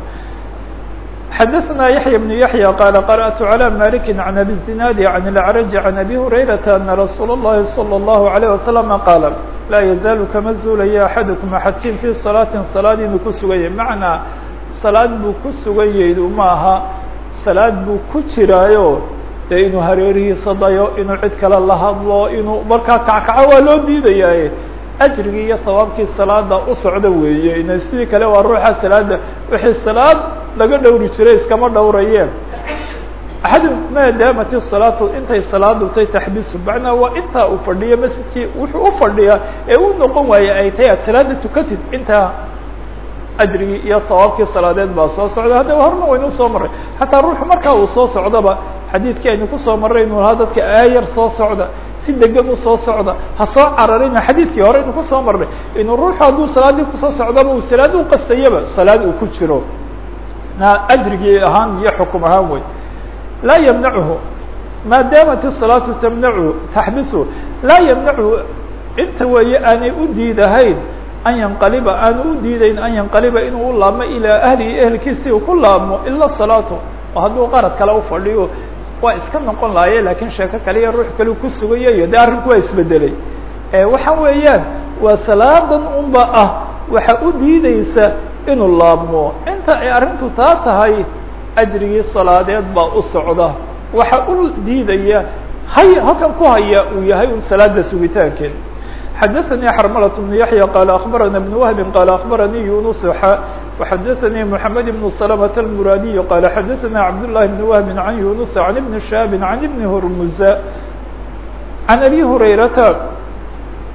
xdثna yaحyى بن yaحyى qال قرأت عlى مالك عن أbي الزناad عن الأعرج عن أbي هريرة أن رsuuل اللhi صلى الله عليه وسلم qاaل laa يزaaل kama zuulaya أحadكم أxadkin في صلاaة صلاad inuu ku suganyay maعnaa salaad buu ku suganyaydu maaha salaad buu ku jiraayo dee inuu hareerihiisa dayo inuu cid kale la hadlo inuu markaa kackaco waa loo diidaya ajrigii iyo hawaabkii salaada u socda weeye ina sidii kale waa ruuxa salaada wixii salaad laga dhowri jiray iskama dhowrayeen axad maadaamati salaatu intay salaadu tay taxbisu macnaa waa intaa uu fadhiyo masjidkii wuxuu u fadhiyaa ee u noqon waaye ay tahay aad salaada tukatid intaa ajrigii iyo hawaabkii salaadeed baa soo socda haddaba horna waynu soo marray xataa ruuxu markaa uu soo socdaba xadiidkii aynu kusoo marray inuu lahaa dadka aayar soo socda si degan usoo socda ha soo cararina xadiidkii hore inu kusoo marnay inuu ruuxu hadduu salaadii kusoo socdaba uu salaad u qastayaba salaad uu ku jiro na ajrigii ahaan iyo xukum ahaan wey laa ymnachu maadaamat الصalaatu tamnachu taxbisu laa ymnachu inta weeye aanay u diidahayn an yanqaliba aanu u diidayn an yanqaliba inuu u laabmo ilaa ahlihi ehelkiisi uu ku laabmo ila salaatu oo hadduu qarad kale ufadhiyo waa iska noqon lahaye lakin sheeko kale iyo ruux kale ku sugayayo de arrinku waa isbedelay waxa weeyaan waa salaadan unba ah waxa u diideysa inuu laabmo inta ay arrintu taa tahay ajrigii salaadeed baa u socda waxa u diidaya hay halkan ku haya uu yahay un salaada sugitaankeed xadaثnي xrmlة بن yaحyى qال أخbarana بن وهب qال أخbaranii يuنس وxadaثnii محamed بن سلمة المurاadiي qال xadaثna cبداللahi بن وهب عن يuنس عن بن شhاب عن بن هرmز عن أbي هريرةa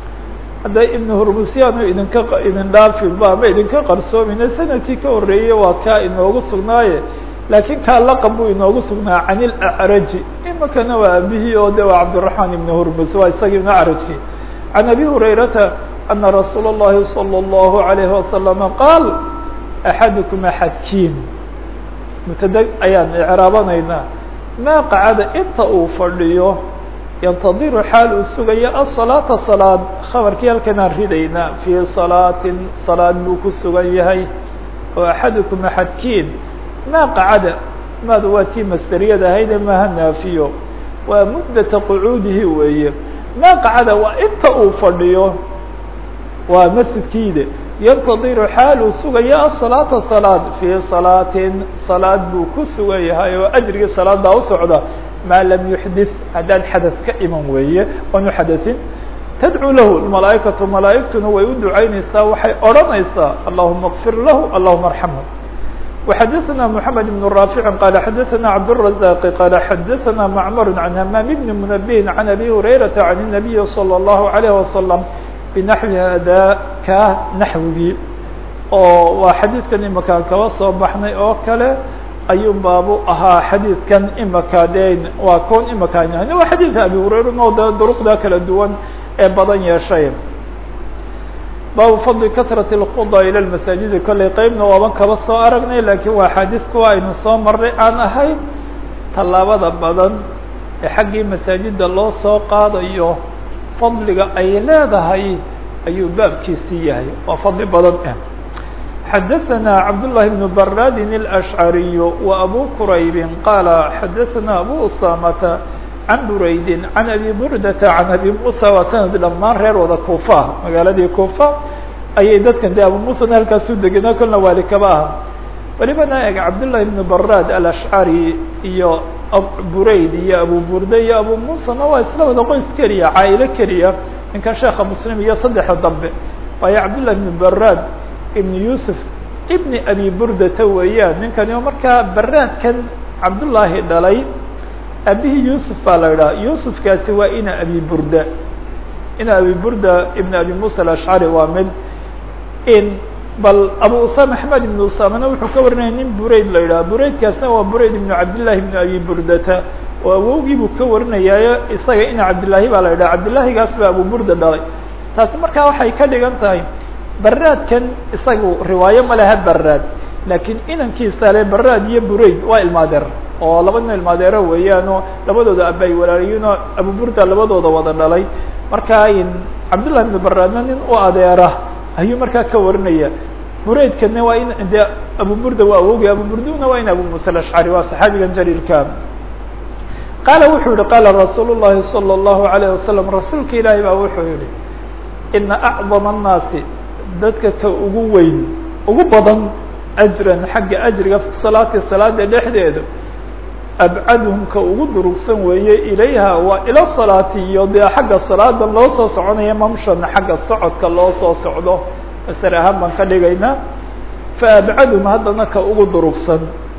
hadda ibn hurmusyaanu idinka idin dhaafinba ama idinka qarsoomayna sanadkii ka horreeyey waa kaa inoogu sugnaaye laakiin kaa laqab buu inoogu sugnaa can ilacraji imakana waa abihii oo de waa cabdiraxmaan ibn hurmus waa isagii ibn acrajki can abi hurayrata ana rasuula اllahi salى اllahu alayhi wasalama qaal axadukum axadkiin mubtada ayaan icraabanaynaa maa qacada inta uu fadhiyo yantadiru xaal uu sugayo asalaata salaad khabarkii halkanaan ridaynaa fii salaatin salaad buu ku sugan yahay oo axadukum axadkiin maa qacada maadu waa tii masderiyada ahaydee maaha naafiyo waa muddata qucuudihi weeye maa qacada waa inta uu fadhiyo waa masjidkiide yantadiru xaal uu sugayo asalaata salaad fii salaatin salaad buu ku sugan yahay oo ajrigii salaadaa u socda maa lam yuxdith haddaan xadad ka iman weeye oonu xadasin tadcuu lahu malaaikatu malaaigtuna way u ducaynaysaa waxay odhanaysaa allahuma kfir lahu allahuma arxamhu وxadثna محamed بن رافع qال xadثna cبدالرزاq qال xadثna معmر عن hmام بن منبه عن أbي هريرة عن النبي صلى الله عليه وسلم بنحوi hada ka naxwigii oo waa xadiidkan imakaan kaba soo baxnay oo kale ayuu baabu ahaa xadiidkan imaka de waa kon imakaan yahay waa xadiidka abi hurayra oo de duruqda kala duwan ee badan yeeshay baabu fadli kasrati اlkhuda ila lmasaajidi kollay qeybna waaban kaba soo aragnay lakiin waa xadiis kuwa aynu soo marray aan ahayn tallaabada badan ee xaggii masaajida loo soo qaadayo fadliga ay leedahay ayuu baabkiisii yahay waa fadli badan ah xadaثna cabdاللahi بن baradi الأشعariي وأbu qurayb qala xadaثna abu usamata can buraydi can abi burdata can abi musa waa sanad dhammaan reer wada kufa magaaladii kufa ayay dadkan de abu musana halkaasu degena kolna waali kaba aha welibana eg cabdالlahi بn barad alashcari iyo burayd iyo abu burda iyo abu musana waa isla wada qoys keliya caailo keliya ninkan sheekha muslim iyo saddexda dambe waayo cabdالlahi بn barad ibn yusuf ibn abi burdata weeyaan ninkani oo markaa baraadkan cabdullaahi dhalay abihii yusuf baa la idhaha yusufkaasi waa ina abi burda ina abi burda ibn abi musa alashcari waa mid in bal abu usama axmed ibn usamana wuxuu ka warinaya nin burayd la idhaha buraydkaasna waa burayd ibnu cabdillahi ibn abi burdata oo awowgii buu ka warinayaayo isaga ina cabdillaahi baa la idhaha cabdillahigaas baa abu burda dhalay taasi markaa waxay ka dhigan tahay baraadkan isagu riwaayo ma leha baraad laakiin inankiisa le baraad iyo burayd waa ilmaadeer oo laba nin ilmaadeero weeyaanoo labadooda aba ay walaaliyiinoo abu burda labadooda wada dhalay markaa cabdullahi ibn baraadna nin u adeera ayuu markaa ka warinaya buraydkana waa in de abu burda waa awogay abu burduna waa in abu musa alashcari waa saxaabigan jaliilka qaala wuxuu yihi qaala rasuul llahi salى اllahu alayه wasalam rasuulka ilaahi baa wuxuu yihi ina acdama الnaasi dadka ka ugu weyn ugu badan ajran xagga ajriga fi salaati salaada dhexdeeda abcaduhum ka ugu durugsan weeye ilayha waa ila salaati iyo dee xagga salaada loo soo soconaya mamshana xagga socodka loo soo socdo masar ahaan baan ka dhigaynaa fa abcaduhum haddana ka ugu durugsan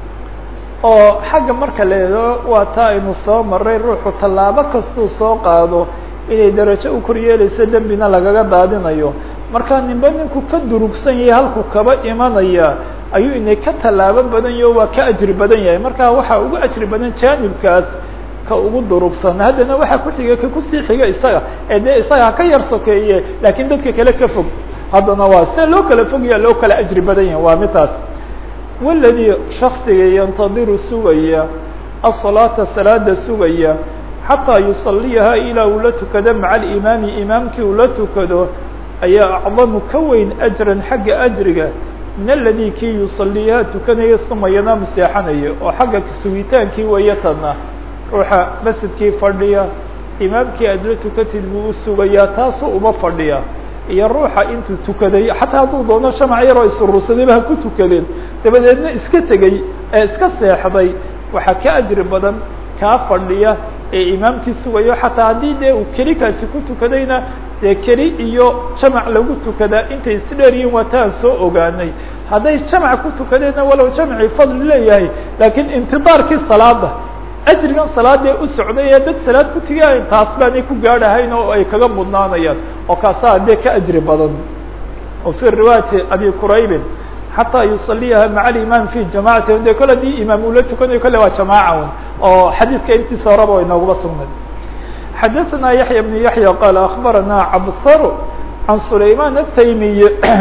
oo xagga marka leedo waa taa aynu soo maray ruuxu tallaabo kastuu soo qaado inay darajo u kor yeelayso dembina lagaga daadinayo markaa ninba ninku ka durugsan yahay halku kaba imanaya ayuu inay ka tallaabo badan yaho waa ka ajri badan yahay markaa waxaa ugu ajri badan jaanibkaas ka ugu durugsan haddana waxaa ku xiga ka kusii xiga isaga ee dee isaga haka yar sokeeye laakiin dadka kale ka fog haddana waa sida loo kala fogaya loo kala ajri badan yahay waa midaas waladii shaksiga yantadiru sugaya asalaata salaada sugaya xataa yusaliyaha ilaa uu la tukado maca alimaami imaamkii uu la tukado ayaa acdamu ka weyn ajran xagga ajriga min aladi kii yusaliyaha tukanaya uma yanaamu seexanaya oo xagga sugitaankii weeye tadna ruuxa masjidkii fadhiya imaamkii aad la tukatid buu u sugayaa taasoo uma fadhiya iyo ruuxa intuu tukaday xataa hadduu doono shamac yaroo isurursadayba ha ku tukadeen dabadeedna iska tegey ee iska seexday waxaa ka ajri badan kaa fadhiya ee imaamkii sugayo xataa haddii dee uu keli kaasi ku tukadayna dee keli iyo jamac lagu tukadaa intay is dheer yihiin waa taan soo ogaanay hadday jamac ku tukadeenna walow jamcii fadli leeyahay laakiin intidaarkii salaada ajrigan salaadee u socday ee dad salaad ku tigayn taas baanay ku gaadhahayn oo ay kaga mudnaanayaan oo kaasaa dee ka ajri badan o fi riwaayati abi quraybin xataa yusaliyaha maca alimaam fi jamacati de kole hadii imaam ula tukanayo kole waa jamaaca un oo xadiidka intiisa horaba way nooguba sugnay xadaثna yaحya بن yaحya qala aخbarana cabsar can sulayman الtaymiy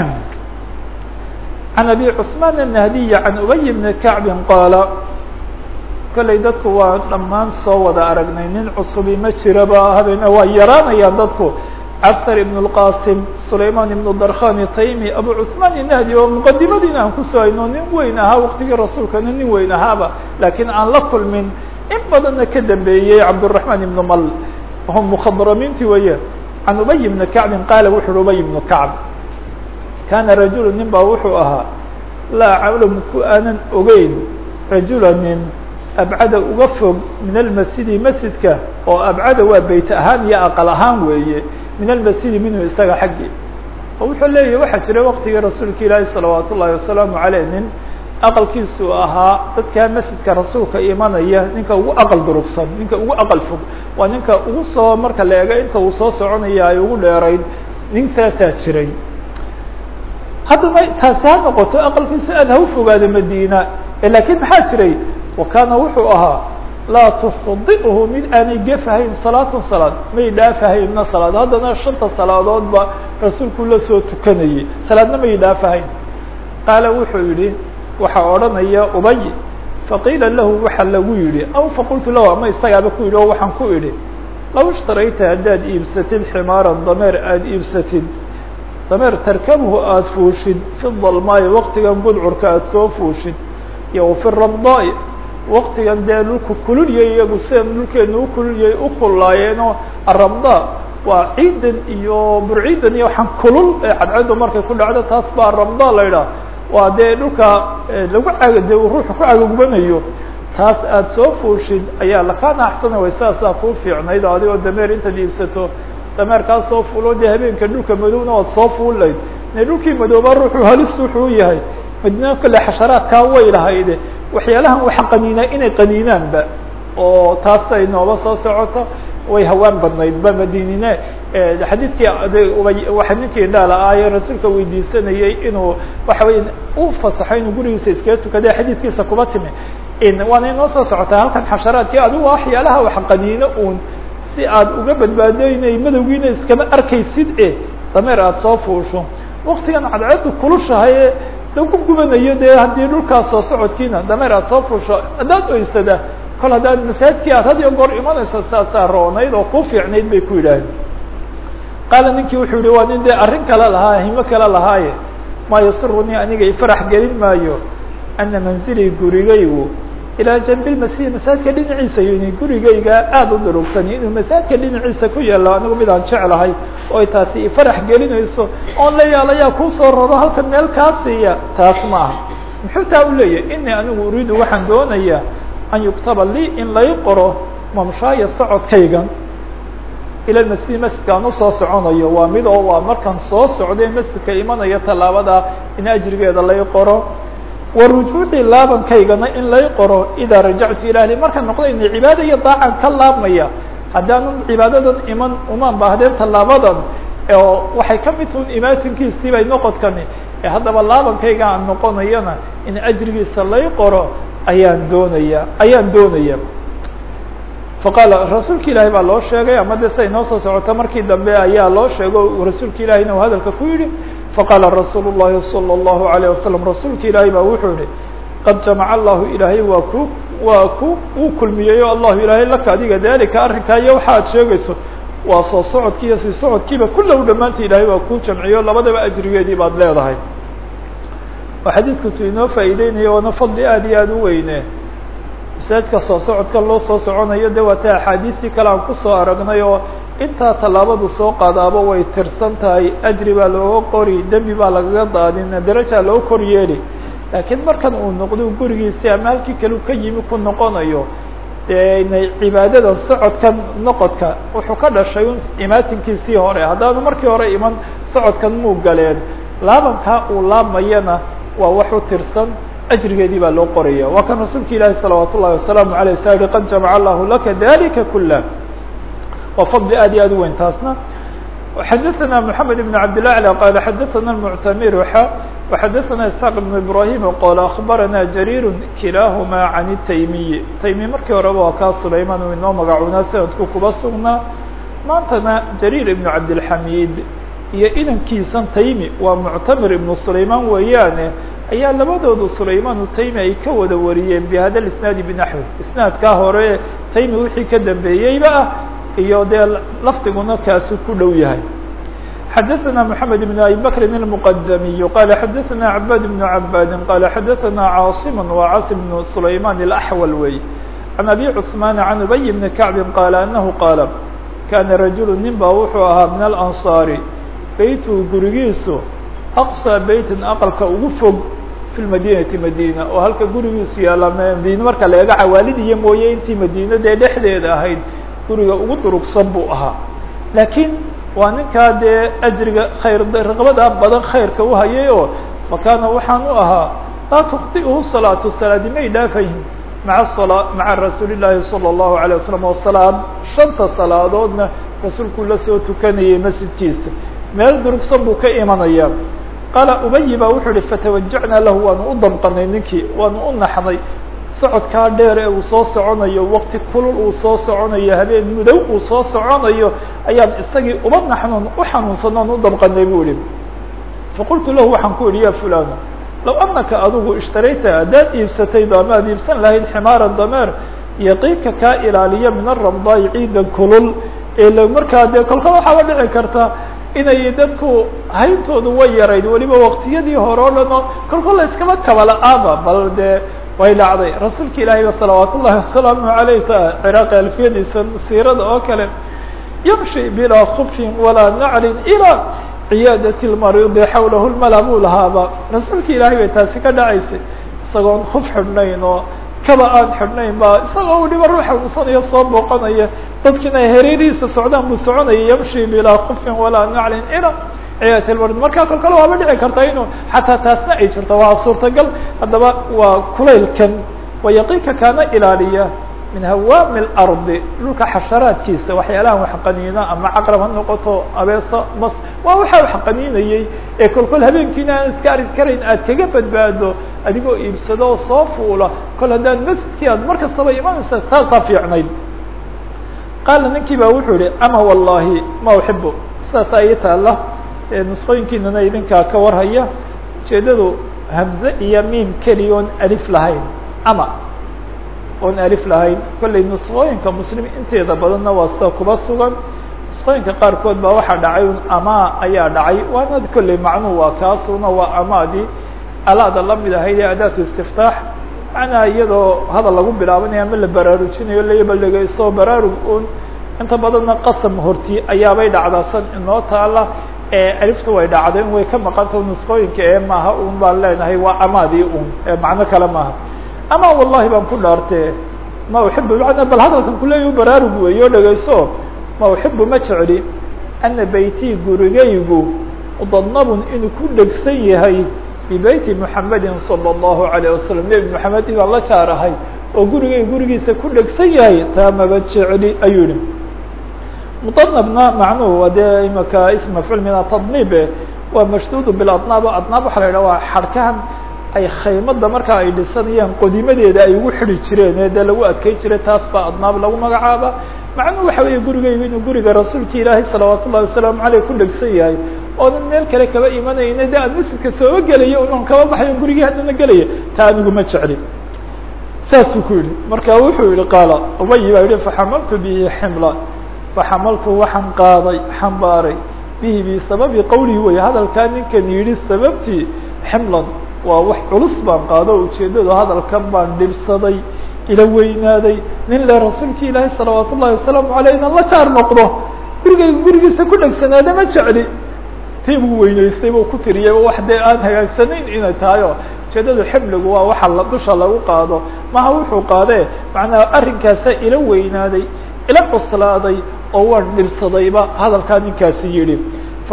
can abi cثman الnahdiy can ubay bni kacbi qaala kolley dadku waa dhammaan soo wada aragnay nin cusubi ma jiraba habeena waa yaraanayaan dadku cabsar ibn اlqasim sulayman ibn darkhan taymi abu cثman inahdi oo muqadimadiina aan kusoo hayno nin weyn ahaa waqtigii rasuulkana nin weyn ahaaba lakiin aan la kulmin in badanna ka dambeeyey cabdالرaحman ibn mal hum mukhadramiinti weeye can ubay bni kacbin qaala wuxu uhi ubay ibnu kacb kana rajulu nin baa wuxuu ahaa laa aclamu ku aanan ogeyn rajula nin abcada uga fog min almasjidi masjidka oo abcada waa beyt ahaan iyo aqal ahaan weeye min almasjidi minhu isaga xaggii oo wuxuu leeyahy waxaa jiray waqtigii rasuulka ilaahi salawaat ullahi wasalaamu aleyh nin aqalkiisu ahaa dadkaa masjidka rasuulka imanaya ninka ugu aqal durugsan ninka ugu aqal fog waa ninka ugu soo marka la ego inta uu soo soconaya ay ugu dheerayd nin saasaa jiray haddana taasi ha noqoto aqalkiisu aad ha u fogaado madiina lakiin maxaa jiray wa kaana wuxuu ahaa laa tukhdi'hu mid aanay gefahayn salaatan salaad may dhaafahayna salaad haddana shanta salaadoodba rasuulku la soo tukanayay salaadna may dhaafahayn qaala wuxuu yihi waxaa odhanaya ubay faqiila lahu waxa lagu yihi aw faqultu lahu ama isagaaba ku yidhi oo waxaan ku idhi law ishtarayta haddaad iibsatid ximaaran dameer aada iibsatid dameer tarkabhu aada fuushid fi dalmaayi waqtigan budcurka aada soo fuushid iyo fi ramdaai waqtigan dee dhulku kululyay iyagu sidan dhulkeenu u kululyay u kullaayeenoo aramda waa ciidan iyo burciidan iyo waxaan kulul ee cadcaddu markay ku dhacdo taas baa aramda la idhaah waa dee dhulka lagu caga de ruuxu ku cagagubanayo taas aada soo fuushid ayaa lakaana axsana way saasaa kuu fiicnayd adigoo dameer intaad iibsato dameerkaa soo fuulo dee habeenka dhulka madowna oad soo fuulayd ne dhulkii madooba ruuxu halis wuxuu yahay madina kale xasharaadkaa way lahayde waxyaalahan waxa qaniinaa inay qaniinaanba oo taas ay nooba soo socoto way hawaan badnayd ba madinine xadiidkii waxa ninkii dhaala aaye rasuulka weydiisanayay inuu waxa weya u fasaxo inuu gurigiisa iskaga tukade xadiidkiisa kuba timi waana inoo soo socotaa halkan xasharaadkii adigu waxyaalaha wax qaniino uun si aad uga badbaado inay madowgiina iskama arkaysid e dameer aada soo fuusho waktigan cadceedu kulushahay lagu gubanayo dee haddii dhulkaas soo socodkiina dameer aada soo fuusho haddaad oysada kol haddaad masaajidkii aad had iyo goor imanayso saasaa roonayd oo ku fiicnayd bay ku yidhaaheen qaala ninkii wuxuu yihi waa nin dee arrin kale lahaa himo kale lahaaye maa yasurunii aniga ifarax gelin maayo ana manzilii gurigaygu ilaa janbilmasih masaajidka dhinaciisa yini gurigayga aada u durugsani inuu masaajidka dhinaciisa ku yaalo anigu midaan jeclahay oo ay taasi ifarax gelinayso oon la yaalayaa kuusoo raro halkan meel kaa siiya taas ma aha muxuu taa u leeyahy inii anigu uriidu waxaan doonayaa an yuktaba lii in lay qoro mamshaaya socodkaygan ila masjid masjidka aan usoo soconayo waa mid oo waa markaan soo socday masjidka imanaya tallaabada in ajrigeeda lay qoro wa rujuuci laabankaygana in lay qoro idaa rajactu ila ahli markaan noqda ina cibaada iyo daacan ka laabmaya haddaanu cibaadadan iman umaan baahdeen tallaabadan oo waxay ka mid tuun imaatinkiisii bay noqodkani ee haddaba laabankayga aan noqonayana in ajrigiisa lay qoro ayaan doonaya ayaan doonaya faqaala rasuulka ilaahi baa loo sheegay ama de siday noo soo socota markii dambe ayaa loo sheego rasuulka ilahi inuu hadalka ku yidhi faqaala rasuulu الlahi salى الlahu عalيه wasalam rasuulka ilaahi baa wuxuu yihi qad jamaca allahu ilaahay waa ku waa ku uu kulmiyeyo allahu ilaahay laka adiga dalika arrinkaa iyo waxa ad sheegayso waa soo socodkii iyo sii socodkiiba kullahu dhammaanta ilaahay waa kuu jamciyo labadaba ajrigeedii baad leedahay oo xadiidku tu inoo faa'iideynaya waana fadli aad iyo aada u weyne masaajidka soo socodka loo soo soconayo de waa ta axaadiistii kale aan kusoo aragnay oo intaa tallaabadu soo qaadaaba way tirsan tahay ajri baa looga qori dembi baa lagaga daadin darajaa loo kor yeeli laakiin markan uu noqdo gurigiisii ama halkii kale ka yimi ku noqonayo dee cibaadada socodkan noqodka wuxuu ka dhashay un imaatinkiisii hore haddaanu markii hore iman socodkan muu galeen laabankaa uu laabmayana waa wax u tirsan ajrigeedii baa loo qoraya waa kan rasuulka ilaahi salawaat ullahi wasalaamu aleyh sa yihi qad jamaca allahu laka dalika kula waa fadli aad iyo aad u weyn taasna xadaثna mحamed بن cabd الأعlى qala xadaثna المctamir وxadaثna isحاq بن ibrahim qol aخbarana jarir kilahma can الtaymiyi taymi markii horeba waa kaa sulayman uu inoo magacuunaa sanadku kuba sugnaa maantana jarir ibn cabdالxamid iyo inankiisan taymi waa muctamir ibn sulayman weeyaane ayaa labadoodu sulayman taymi ay ka wada wariyeen bhada isnaadi bnaxwi isnaadkaa hore taymi wixii ka dambeeyeyba ah iyo dee lafdiguna kaasu ku dhow yahay xadaثna mحamed بن abi bkri الmqdmiy qala xadaثna cabad بن cabadi qala xadaثna cاaصim وcاaصم بن sulayman الأxwal wey عan abi cثman عan ubي بn kacbi qala anahu qaala kana rajul nin ba wuxuu ahaa min alanصaari beytu gurigiisu aqصى beytin aqalka ugu fog fi madinati madina oo halka gurigiisu yaala madine marka leega cawaalidiya mooye intii madina dee dhexdeeda ahayd guriga ugu durugsan buu ahaa laakiin waa ninkaa dee ajriga khayr raqbada badan khayrka uhayay oo fakaana waxaan u ahaa laa tukdi'uhu salaatu salaadi may dhaafayn maa sala maca rasuuli llaahi salى اllahu alيه wasalam oo salaad shanta salaadoodna rasuulkuu la soo tukanayay masjidkiisa meel durugsan buu ka imanaya qaala ubayi baa wuxuu ihi fatawajacnaa lahu waanu u damqanay ninkii waanu u naxnay socodkaa dheer ee uu soo soconayo wakti kulul uu soo soconayo habeen mudow uu soo soconayo ayaan isagii uba naxnoon u xanuunsanoon u damqanay bu ihi faqultu lahu waxaan ku idhi ya fulano low anaka adigu ishtarayta haddaad iibsatay daamaad iibsan lahayd ximaara dameer yaqiinka kaa ilaaliya min aramdaai ciidan kulul ee l markaa dee kolka waxaaba dhici karta inay dadku hayntoodu way yarayd weliba waktiyadii hore o dhan oo kolkol la iskaba kabala-aaba bal dee way dhacday rasuulka ilaahay ba salawaat ullahi wasalaamu aleyh ta ciraaqi alfiyadiisa siirada oo kale yamshi bilaa khubfin walaa naclin ilaa ciyaadati lmariidi xawlahu lmala buu lahaaba rasuulka ilaahay bay taasi ka dhacaysay isagoon khuf xidhnayn oo kaba aan xidhnayn ba isagoo weliba ruux xanuunsanaya soo booqanaya dadkiina hareerihiisa socdaan buu soconaya yamshi bilaa khufin walaa naclin ilaa ciyaadati lmarid markaa kol kale waaba dhici karta inuu xataa taasna ay jirto waa suurtagal haddaba waa kulaylkan wayaqiinka kaana ilaaliya min hawaami اlardi dhulka xasharaadkiisa waxyaalahan wax qaniina ama caqrab ha noqoto abeeso mas waa waxa wax qaniinayey ee kol kol habeenkiina aan iska arki karayn aad kaga badbaado adigoo iibsado oo soo fuula kol haddaan masjidkii aad mar kastaba imanaysa taasaa fiicnayd qaala ninkii ba wuxuu yihi ama wallahi ma uxibu sidaasaa ii taala nusqooyinkiinana idinkaa ka warhaya ujeedadu hamze iyo miim keliya oon alif lahayn ama oon alif lahayn kollay nusqooyinka muslim inteeda badanna waa sida kuba sugan nusqooyinka qaarkood baa waxaa dhacay un amaa ayaa dhacay waana kollay macnuhu waa kaasuna waa amaadii alaada lamid ahayd ee adaatu istiftaax macnaha iyadoo hadal lagu bilaabanayo ama la baraarujinayo layabalegeyso baraarug un inta badanna qasam horti ayaabay dhacdaa san inoo taala alifta way dhacday way ka maqanta nusqooyinka ee maaha un baan leenahay waa amaadii un macno kale maaha ama wallahi baan ku dhaartee ma uxibu mana bal hadalkan kuleeya baraarug weeyo dhegeyso ma uxibu ma jecli ana beytii gurigaygu mudanabun inuu ku dhegsan yahay bibeyti muxamedin salى الlahu عalيه wasalam nebi moxamed inaan la jaarahay oo gurigay gurigiisa ku dhegsan yahay taa maba jecli ayuu yihi mudanabna macnuhu waa dee imaka ism mafcuul min atadnibe waa mashduud biladnaab adnaab waxa la yidhah waa xarkahan ay khaymada markaa ay dhisanayaan qodimadeeda ay ugu xidi jireen ee dee lagu adkey jiray taas baa adnaab lagu magacaaba macnuhu waxa weeye gurigaygu inuu guriga rasuulka ilaahay salawaat ullahi wasalaamu aleyh ku dhegsan yahay oonan meel kale kaba imanayna de aan masjidka sooba gelaya unan kaba baxayo gurigii haddana gelaya taa anigu ma jecli saasuu ku yihi marka wuxuu yihi qaala ubayi baa yihi faxamaltu bihi ximla faxamaltu waxaan qaaday xambaaray bihi bisababi qawlihi wey hadalkaa ninkan yidhi sababtii ximlan waa wax culus baan qaado ujeedadu hadalkan baan dhibsaday ila weynaaday nin le rasuulki ilaahay salawaat ullahi wasalaamu aleyh inan la jaar noqdo gurigayga gurigiisa ku dhegsanaada ma jecli tii buu weynaystay buu ku tiriyay wax dee aan hagaagsanayn inay tahay oo ujeedadu ximligu waa waxa la dusha lagu qaado maha wuxuu qaadee macnaa arrinkaasa ila weynaaday ila cuslaaday oo waan dhibsadayba hadalkaa ninkaasi yihi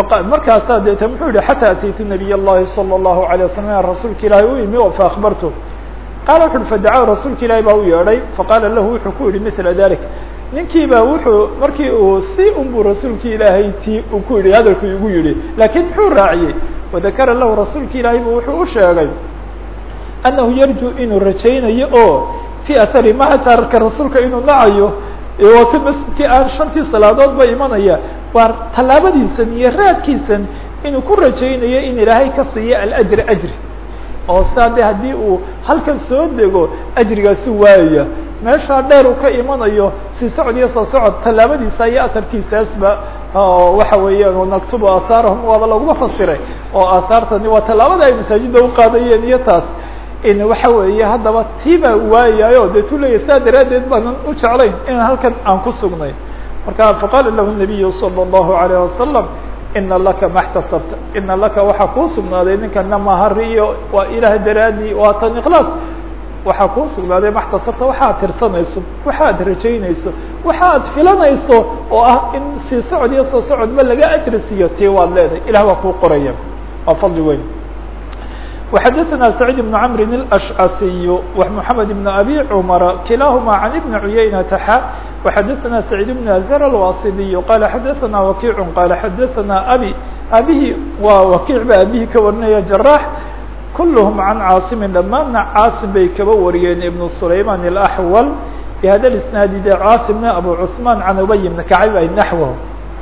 markaasaa deeta muxuu yihi xatى ataytu nabiy الlahi salى الlahu عalيه waslm rasuulka ilaahay u imi o faakbartu qaala wuxu uhi fadacahu rasuulka ilaahi baa u yeedhay faqaala lahu wuxuu ku yihi mila dalik ninkii baa wuxuu markii uu si unbuu rasuulka ilaahay ti uu ku yihi hadalku igu yihi laakiin muxuu raaciyey wadakara lahu rasuulka ilaahay bu wuxuu u sheegay annahu yarju inuu rajaynayo oo fii ahari ma atarka rasuulka inuu nacayo waa ka masjidkii aan shantii salaadood ba imanaya waa tallaabadiisan iyo raadkiisan inuu ku rajaynayo in ilaahay ka siiyo alajri ajri oo saa de haddii uu halkan soo dego ajrigaasu waayaya meeshaa dheer uu ka imanayo si socod iyo soo socod tallaabadiisa iyo atarkiisaasba waxa weeyaan naktubu aahaarahum waaba laguma fasiray oo aahaartani waa tallaabada ay masaajidda uqaadayeen iyo taas in waxa weeye haddaba tiibaa waayayo dee tu leeyahy saa daraaddeed baanan u jeclayn inaan halkan aan ku sugnay marka faqaala lahu nabiyu salى الlahu عalيه wasalam ina laka ma اxtasabta ina laka waxaa kuu sugnaaday ninkana mahari iyo waa ilaah daraadii waa tan ikhlaas waxaa kuu sugnaaday ma اxtasabta waxaad tirsanayso waxaad rajaynayso waxaad filanayso oo ah in sii socod iyo soo socodba laga ajri siiyo tii waad leedahay ilah waa kuu qoraya waa fadli weyn وxdثna سعيد بن عمر الأشعثي ومحمد بن أبي عمر كلاهما عن بن عyynة xا وxdثna سعيد بن أزر الواصدي قال xdثna وكيع قال xdثna أbي أbhi waa وكيع ba أbhi ka warinaya جراح كلهم عن cاaصم dhamaana cاaصم bay kaba wariyeen iبن سليمان الأحول بhda الاسناaد de cاaصمna أبو عثمان عن أبي بن كعب ay نحوه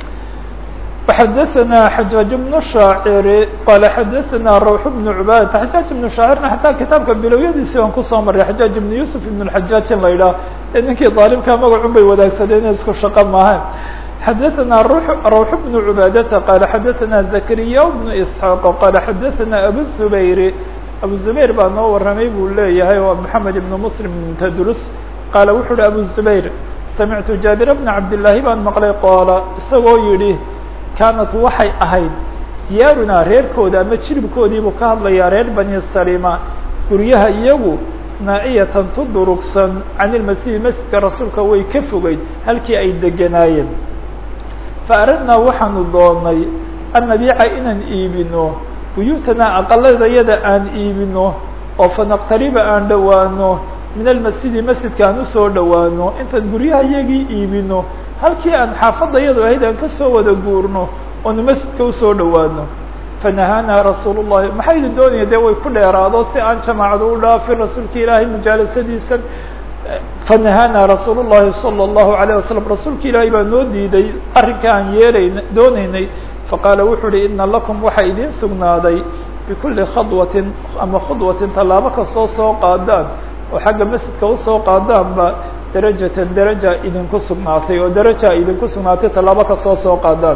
وxdثna حجاaج بن شhاacr qال xdثna روح بن عباadة حجاaج بن شhاacرna حataa kitaabka bilowyadiisi aan kusoo maray حجاaج بن يوسف بن الحجاaج in la yidhah e ninkii ظاalimka magacun bay wadaagsadeen isku shaqo maaha xdثna روح بن عباadة qال xdثna زكريا بن إسحاq qال xdثna أبو الزبير أبو زبير baa noo waramay buu leeyahay waa محمد بن مسلم بن تdrس qاala wuxu uhi أبو الزبير سمعت جابر بن عبد اللahi baan maqlay qoola isagoo yihi kaanat waxay ahayd diyaarunaa reerkooda ama jiribkoodiibuu ka hadlayaa reer bani salima guryaha iyagu naa'iyatan tu durugsan can ilmasiihi masjidka rasuulka way ka fogeyd halkii ay deganaayeen fa aradnaa waxaanu doonay an nabiica inaan iibino buyuutanaa aqaladayada aan iibino oo fanaqtariba aan dhowaano min almasjidi masjidka aan usoo dhowaano intaan guryaha iyagii iibino halkii aan xaafadda iyadu ahayd aan kasoo wada guurno oonu masjidka usoo dhowaano fanahaanaa rasuul llahi maxay idin doonaya dee way ku dheeraado si aan jamaacadu u dhaafin rasuulka ilaahay mujaalasadiisa fanahaanaa rasuul llahi salى اllahu alayه wasalam rasuulka ilaahay baa noo diiday arrinka aan yeelayn dooneynay faqaala wuxuu uhi ina lakum waxaa idiin sugnaaday bikulli khadwatin ama khudwatin tallaabo kastoo soo qaadaan oo xagga masjidka usoo qaadaanba darajatan daraja idinku sugnaatay oo daraja idinku sugnaatay tallaabo kastoo soo qaadaan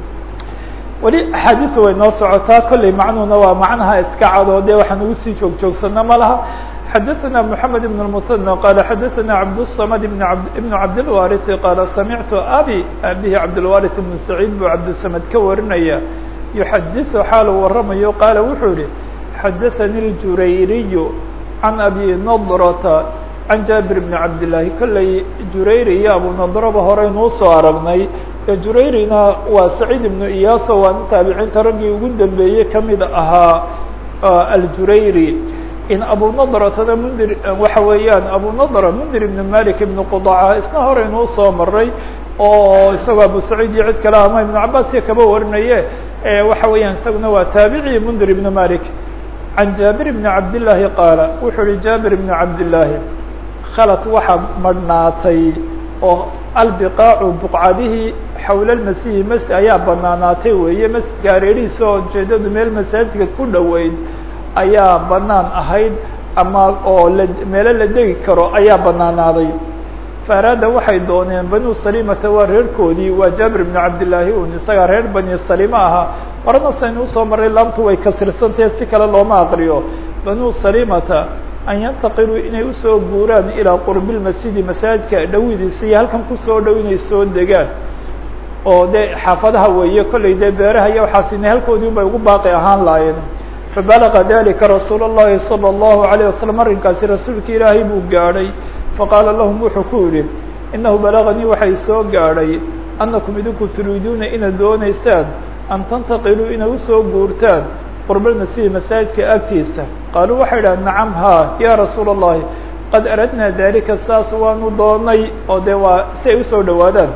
weli axaadiisu way noo socotaa kolley macnuhuna waa macnaha iska cado dee waxaan ugu sii joog joogsana ma laha xadaثna mحamed بن المثنى qala xadaثna cabdالصmd بn cabdالwariث qaala samictu abi abihi cabdالwariث بn سacيid buu cabdالsamd ka warinaya yuxadiثu xaalu waramayo qaala wuxuu yihi xadaثani اljurayriy can abi nadrta can jaabir bni cabdillaahi kolley jurayri iyo abunadraba horeynuu soo aragnay ee jurayrina waa saciid ibnu iyaaso waa nin taabiciinta raggii ugu dambeeyey kamid ahaa aljurayri in abunadratana mundir waxa weeyaan abunadra mundir ibn malik ibn qudaca isna horeynuu soo maray oo isagoo abu saciid iyo cid kale ama ibnu cabaas iyo kaba warinaye waxa weeyaan isaguna waa taabici mundir ibn malik can jaabir bni cabdillaahi qaala wuxuu yihi jaabir bni cabdillaahi khalad waxaa madhnaatay oo albiqaacu buqcadihii xawla lmasiihi masjid ayaa banaanaatay weeye masjidka hareerihiisa oo ujeedadu meel masaajidka ku dhoweyd ayaa banaan ahayd ama oo la meelo la degi karo ayaa banaanaaday faaraada waxay dooneen banu salimata waa reerkoodii waa jaabir bni cabdillaahi un isagaa reer bani salima ahaa horena saynu usoo maray laamtu way kasirsantahe si kale looma aqriyo banu salimata an yantaqiluu inay usoo guuraan ilaa qurbi lmasjidi masaajidka dhawidiisa iyo halkan kusoo dhow inay soo degaan oo dee xaafadaha weeye kollay dee beeraha iyo waxaas inay halkoodii un bay ugu baaqi ahaan laayeen fabalaga dalika rasuul اllahi salى اllahu alayه wasalam arrinkaasi rasuulka ilaahay buu gaadhay faqaala lahum wuxuu ku yihi inahu balaganii waxay soo gaadhay annakum idinku turiiduuna inaad dooneysaan an tantaqiluu inay usoo guurtaan qurbalmasjidi masaajidka agtiisa qaaluu waxay idhaha nacam ha ya rasuula الlahi qad aradnaa dalika saas waanu doonay oo dee waa si ay usoo dhowaadaan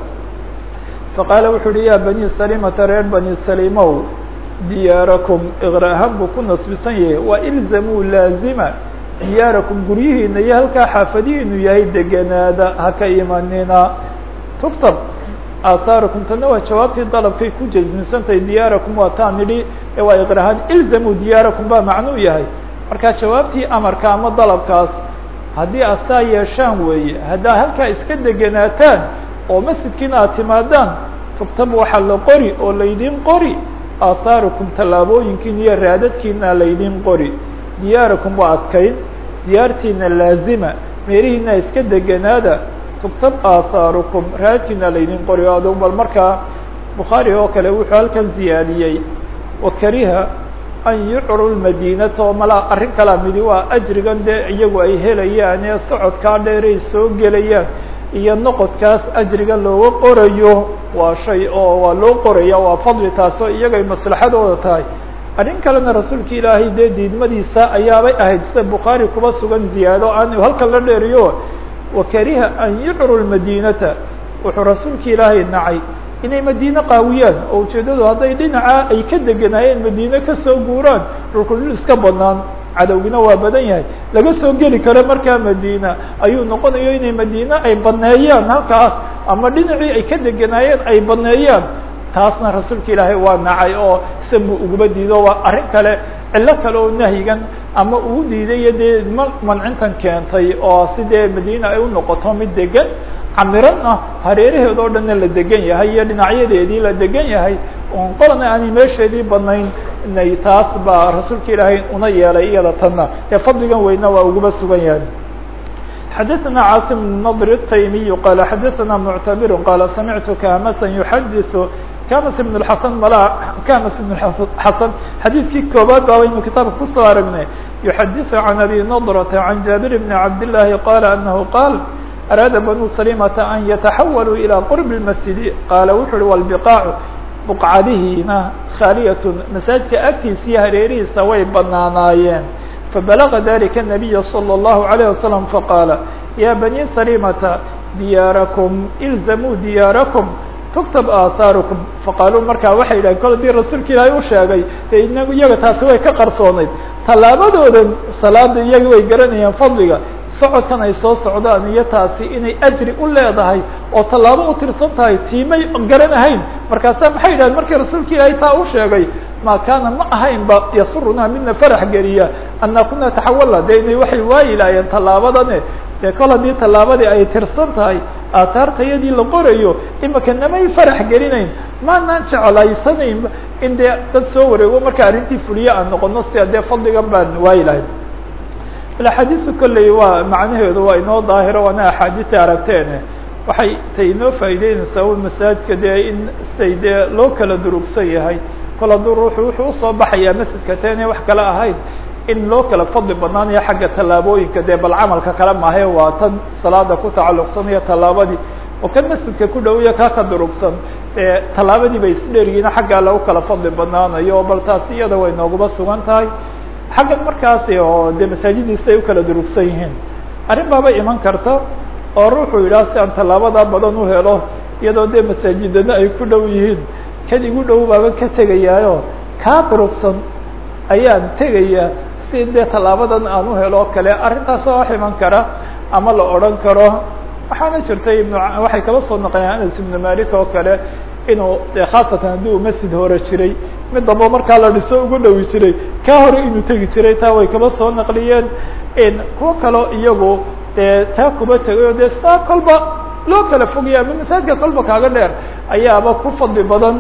faqaala wuxuu uhi ya bani salimata reer bani salimow diyaarakum iqra'ahaan buu ku nasbisan yahay waa ilzamuu laazima diyaarakum guryihiina iyo halkaa xaafadihiinu yahay deganaada haka imanina tuftab aahaarukum tana waa jawaabtii dalabkay ku jasmisantahay diyaarakum waa taa nidhi waa iqra'ahaan ilzamuu diyaarakum baa macnuu yahay marka jawaabtii amarka ama dalabkaas haddii asaa yeeshaan weeye haddaa halkaa iska degenaataan oo masjidkiina aad timaadaan tugtab waxaa la qori oo laydin qori aahaarukum tallaabooyinkiina iyo raadadkiina laydin qori diyaarakum waa adkayn diyaartiina laazima meelihiina iska deganaada tugtab aahaarukum raadadkiina laydin qori o adug bal markaa bukhaari oo kale wuxuu halkan ziyaadiyey wakariha an yucru lmadinata oo malaa arrin kalaa midi waa ajrigan dee iyagu ay helayaan ee socodkaa dheeray soo gelayaan iyo noqodkaas ajriga looga qorayo waa shay oo waa loo qoraya waa fadli taasoo iyagay maslaxadooda tahay arrin kalena rasuulka ilaahay dee diidmadiisa ayaabay ahayd sida bukhaari kuba sugan ziyaado aan halkan la dheeriyo wakariha an yucru lmadinata wuxuu rasuulka ilaahay nacay inay madiine qaawiyaan oo ujeeddadu hadday dhinaca ay ka deganaayeen madiine kasoo guuraan dhulku dhul iska banaan cadowgina waa badan yahay laga soo geli karo markaa madiina ayuu noqonayo inay madiine ay baneeyaan halkaas ama dhinacii ay ka deganaayeen ay baneeyaan taasna rasuulka ilaahay waa nacay oo sanbu uguma diido waa arrin kale cillo kale oo nahyigan ama uu diidayo dee ma mancintan keentay oo sidee madiina ay u noqoto mid degan camiran ah hareeraheed oo dhanna la degan yahay iyo dhinacyadeedii la degan yahay oon qolana aanay meesheedii banayn inay taas baa rasuulka ilaahay una yeelay iyada tanna ee fadligan weyna waa uguba sugan yahay xadaثna cاasim بن نضr التaymiي qala xadaثna mctabir qala samictu kamasa yuxadiث kamas بن الحasan mala kamas بن xasan xadiidkii koobaad baa waynu kitaabka kusoo aragnay yuxadiث can abi نضرة عan jabir بn cabd الlahi qala anahu qaal araada banu salimata an yataxawaluu ilaa qurbi lmasjidi qaala wuxu uhi walbiqaacu buqcadihiina khaaliyatun masaajidka agtiisiiyo hareerihiisa way banaanaayeen fabalaga dalika nabiya salى اllahu alayه wasalam faqaala ya bani salimata diyaarakum ilzamuu diyaarakum tuktab aahaarukum faqaaluu markaa waxay yidhahen kol dii rasuulka ilaahay u sheegay dee inagu iyaga taasi way ka qarsoonayd tallaabadoodan salaada iyaga way garanayaan fadliga socodkan ay soo socdaan iyo taasi inay ajri u leedahay oo tallaabo u tirsan tahay tiimay garanahayn markaasa maxay yidhahen markii rasuulka ilaahay taa u sheegay ma kaana ma ahayn ba yasurunaa midna farax geliya anna kuna taxawalna de inay waxay waayi laayeen tallaabadane dee kol haddii tallaabadii ay tirsan tahay aataartayadii la qorayo imika namay farax gelinayn maanaan jeclaysanayn in dee dad soo wareego marka arrintii fuliye aan noqono sida dee fadligan baan waayi lahayn axaadiisu kolley waa macnaheedu waa inoo daahiro waana axaadiisa aragteene waxay tay inoo faa'ideynaysaa un masaajidka dee in siday dee loo kala durugsan yahay kol hadduu ruuxu wuxuu usoo baxayaa masjidka ta inay wax kale ahayn in loo kala fadli banaanayo xagga tallaabooyinka dee bal camalka kale mahe waa tan salaada ku tacalluqsanaya tallaabadii oo kan masjidka ku dhowiya kaa ka durugsan ee tallaabadii bay isdheeryihiin xaggaa lagu kala fadli banaanayo bal taasi iyada way nooguma sugan tahay xaggan markaasi oo dee masaajidiisa ay u kala durugsan yihiin arrin baaba iman karta oo ruuxuu yidhaha si aan tallaabadaa badan u helo iyadoo dee masaajidana ay ku dhow yihiin kan igu dhow baaban ka tegayaayo kaa durugsan ayaan tegayaa si dee tallaabadan aan u helo o kale arrintaas waa wax iman kara ama la odhan karo waxaana jirtay ibn waxay kala soo naqlayaan anas ibnu malik oo kale inuu de khaasatan haddii uu masjid hore jiray mid damba markaa la dhiso ugu dhowi jiray ka hore inuu tegi jiray taa way kaba soo naqliyeen kuwo kaleo iyagu dee taa kuba tegayo dee saa kolba loo kala fogaya ama masaajidka kolba kaaga dheer ayaaba ku fadli badan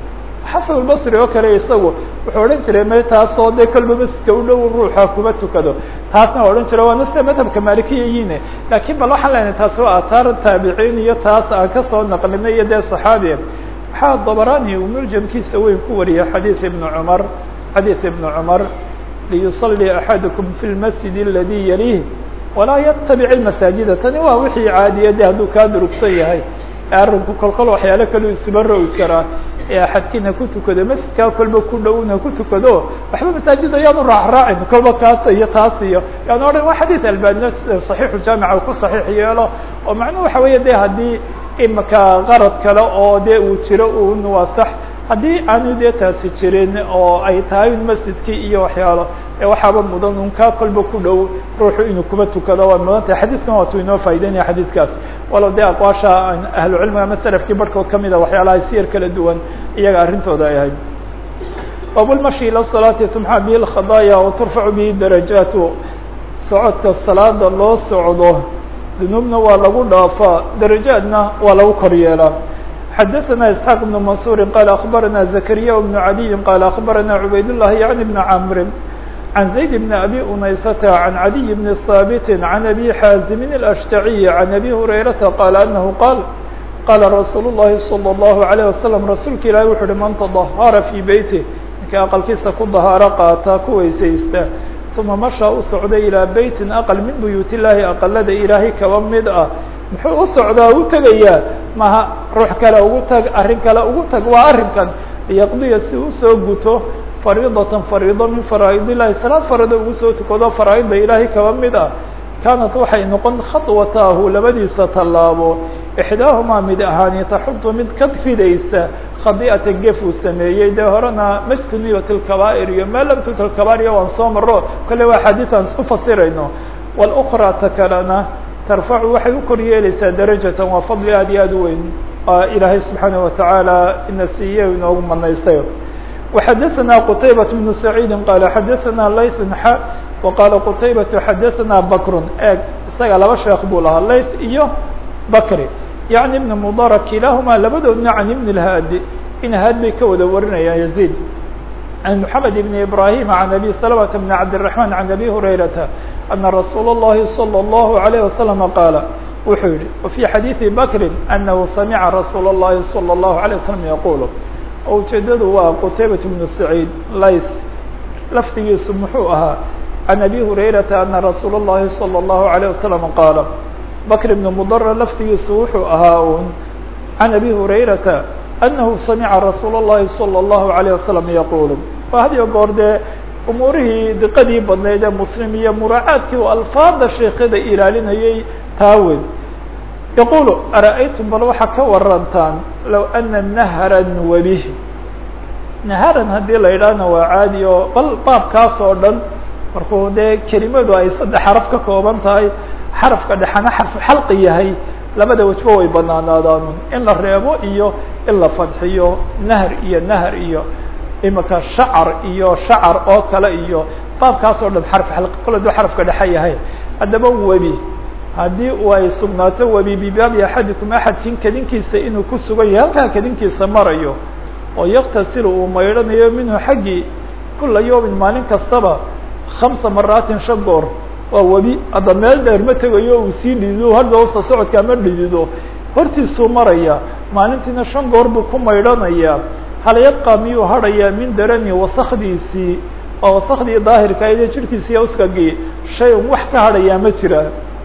xasan albasri oo kale isagu wuxuu odhan jiray me taasoo dee kolba masjidka u dhow ruuxa kuba tukado taasna waa odhan jira waana sida madhabka malikiya yiine laakiin bal waxaan leenahay taasi waa aataar taabiciin iyo taas aan kasoo naqlinay iyo dee saxaabiya waxaa dabarani uu muljamkiisa weyn ku wariyay xadiid ibn cumar xadiid ibn cumar liyusalli axadukum fi lmasjid aladi yalih walaa yatabic ilmasaajida tani waa wixii caadiya de hadduu kaa durugsan yahay arinku kolkol waxyaalo kaleu isuba rogi karaa ee axadkiina ku tukado masjidkaa kolba ku dhowna ku tukado waxba masaajid ayaanu raacraacin kolba kaas iyo taas iyo yaan odhan waa xadiid albania saxiixu jaamica ku saxiix yeelo oo macnuhu waxa weeye de haddii imika qarad kale oo de uu jiro un waa sax haddii aanu dee taasi jirin oo ay tahay un masjidkii iyo waxyaalo waxaaba mudan un kaa kolba ku dhow ruuxu inuu kuba tukado waa mudan tahay xadiidkan waatu inoo faa'ideynaya xadiidkaas walow dee aqwaasha ahlu cilmiga ama selafkii barhkood kamida waxyaalaha siyar kala duwan iyaga arrintooda ay ahayd babulmashi ila salaati tumxa bihi lkhadaaya wa turfacu bihi darajaatu socodka salaada loo socdo dunuubna waa lagu dhaafaa darajaadna waa lagu kor yeelaa xadaثna isxaaq بn mansuri qala akbarana zakariya bnu cadiyi qala akbarana cubayd llahi yani bn camri can zayd bn abi unaysata can cadiy bni haabiti can abi xaazimin اlashtaciyi can abi hurayrata qala anahu qaal qala rasuul الlahi salى الlahu عalيه wasalam rasuulka ilahi wuxu uhi man tadahara fii beyti ninka aqalkiisa ku dahaaro qaata ku weysaysta uma mashaa u socday ilaa beytin aqal min buyuut illahi aqalada ilaahay kaba mid ah muxuu u socdaa u tegayaa maha ruux kale ugu tag arrin kale ugu tag waa arrinkan liyaqdiya si usoo guto fariidatan fariido min faraa'id illahi salaad fariido ugu soo tukado faraa'idda ilaahay kaba mid ah kaanat waxay noqon khadwataahu labadiisa tallaabo ixdaahumaa mid ahaani taxudu mid ka ridaysa khadi'ata gef uu sameeyey dee horena majtuniyat lkabaa'ir iyo maa lam tuta lkabaa'ir waan soo maro kolle waa axaadiis aan isku fasirayno wاlأkraa ta kalena tarfacu waxay u kor yeelaysaa darajatan waa fadli aad iyo aad u weyn ilaahay subxaanaه watacaala ina siiye inoogu manaystay وxadaثna qtaybaة بن سacيidi qala xadaثna lays xa وqala qtaybaة xadaثna bakr eeg isaga laba sheekh buu lahaa lays iyo bakri yaعni ibn mudara kilahuma labadoodna can ibn اlhaadi in haad bay ka wada warinayaan yazid عن محمد بن إبراهيم عن أبي سلمة بن عبد الرحمن عن أبي هريرة أن رsuuل اللhi صلى الله عليه وسلم قال wuxuu yihi وفي xadيiث بكر أنه سمع رsuuل اللhi صلى الله عليه وسلم يقول oo ujeedadu waa qتayبة بن سعيد lays lafdigiisu muxuu ahaa عن أبي هريرة أن رsuuل اللhi صلى الله عليه وسلم قال بكر بن مضر lafdigiisu wuxuu ahaa un عن أبي هريرة أنه سمع رsuuل اللhi صلى الله عليه وسلم يقول waa had iyo goor dee umuurihii diqadii badnayd ee muslim iyo muraacaadkii u alfaada sheekada ilaalinayay taawen yaqulu ara'aytum bal waxaa ka warantaan low ana nahran webi naharan haddii la yidhaahna waa caadi oo bal baabkaas oo dhan markuu dee kelimadu ay saddex xaraf ka kooban tahay xarafka dhexana xarfu xalqi yahay labada wejba way banaanaadaanun in la reebo iyo in la fadxiyo nahr iyo nahr iyo imika shacar iyo shacar oo kale iyo baabkaas oo dhan xarf xalqi kol aduu xarafka dhexe yahay haddaba webi haddii u ay sugnaato webi bibaabi axadikum axadkin kadinkiisa inuu ku sugan yahay halkaa kadinkiisa marayo oo yaktasilu uu maydhanayo minhu xaggii kula yawmin maalin kastaba khamsa maraatin shan goor waa webi hadda meel dheer ma tegayo uu sii dhidido hadda usa socodkaa ma dhidido hortiisuu maraya maalintiina shan goor buu ku maydhanayaa hal yabqa miyuu hadhayaa min darani wasakdiisii oo wasakdii daahirka aydee jirhkiisiiya uskagii shay un wax ka hadhayaa ma jira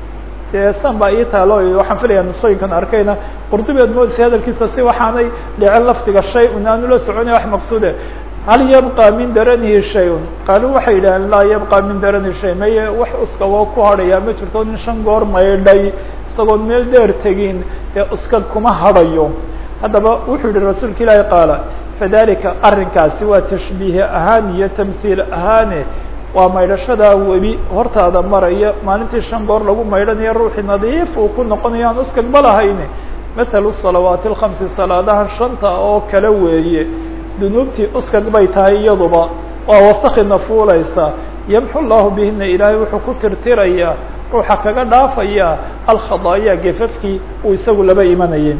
dee san baa ii taalo waxaan filayaa nusooyinkan arkayna qurdubeed moodisa hadalkiisa si waxaanay dhicin lafdiga shay un aanu la soconay wax maqsuude hal yabqa min daranihi shay-un qaaluu waxay yidhaheen laa yabqa min daranihi shay maye wax uska waa ku hadhayaa ma jirto nin shan goor maydhay isagoon meel dheer tegin ee uska kuma hadhayo haddaba wuxuu yihi rasuulka ilaahi qaala fadalika arrinkaasi waa tashbiih ahaan iyo tamhiil ahaane waa maydhashadaa webi hortaada maraya maalintii shan goor lagu maydhanayo ruuxii nadiif uu ku noqonayo aan uskagba lahayne mathalu salawaati alkhamsi salaadaha shanta oo kale weeye dunuubtii uskag bay tahay iyaduba waa wasakina fuulaysa yamxu llahu bihina ilaahay wuxuu ku tirtirayaa ruuxa kaga dhaafaya alkhadaaya gefafkii uu isagu laba imanayay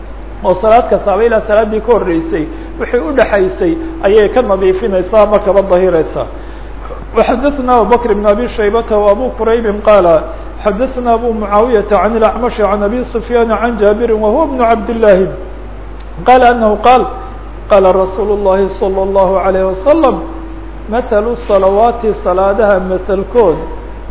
oo salaad kastaaba ilaa salaaddii ka horreysay wixii udhaxaysay ayay ka nadiifinaysaa ama kaba dahiraysaa وxadثna abubكر بن abي شhaybة وabو qrayb qاaل xadثna abو معaaوiyة عن الأعمش عن أbي سفyان عن جابر وهو بن عبد اللahi qال أنه qاaل qاla رsuuل اللhi صلى الله عليه وسلم مثل الصلaوaaتi صaلاadaha mثlkood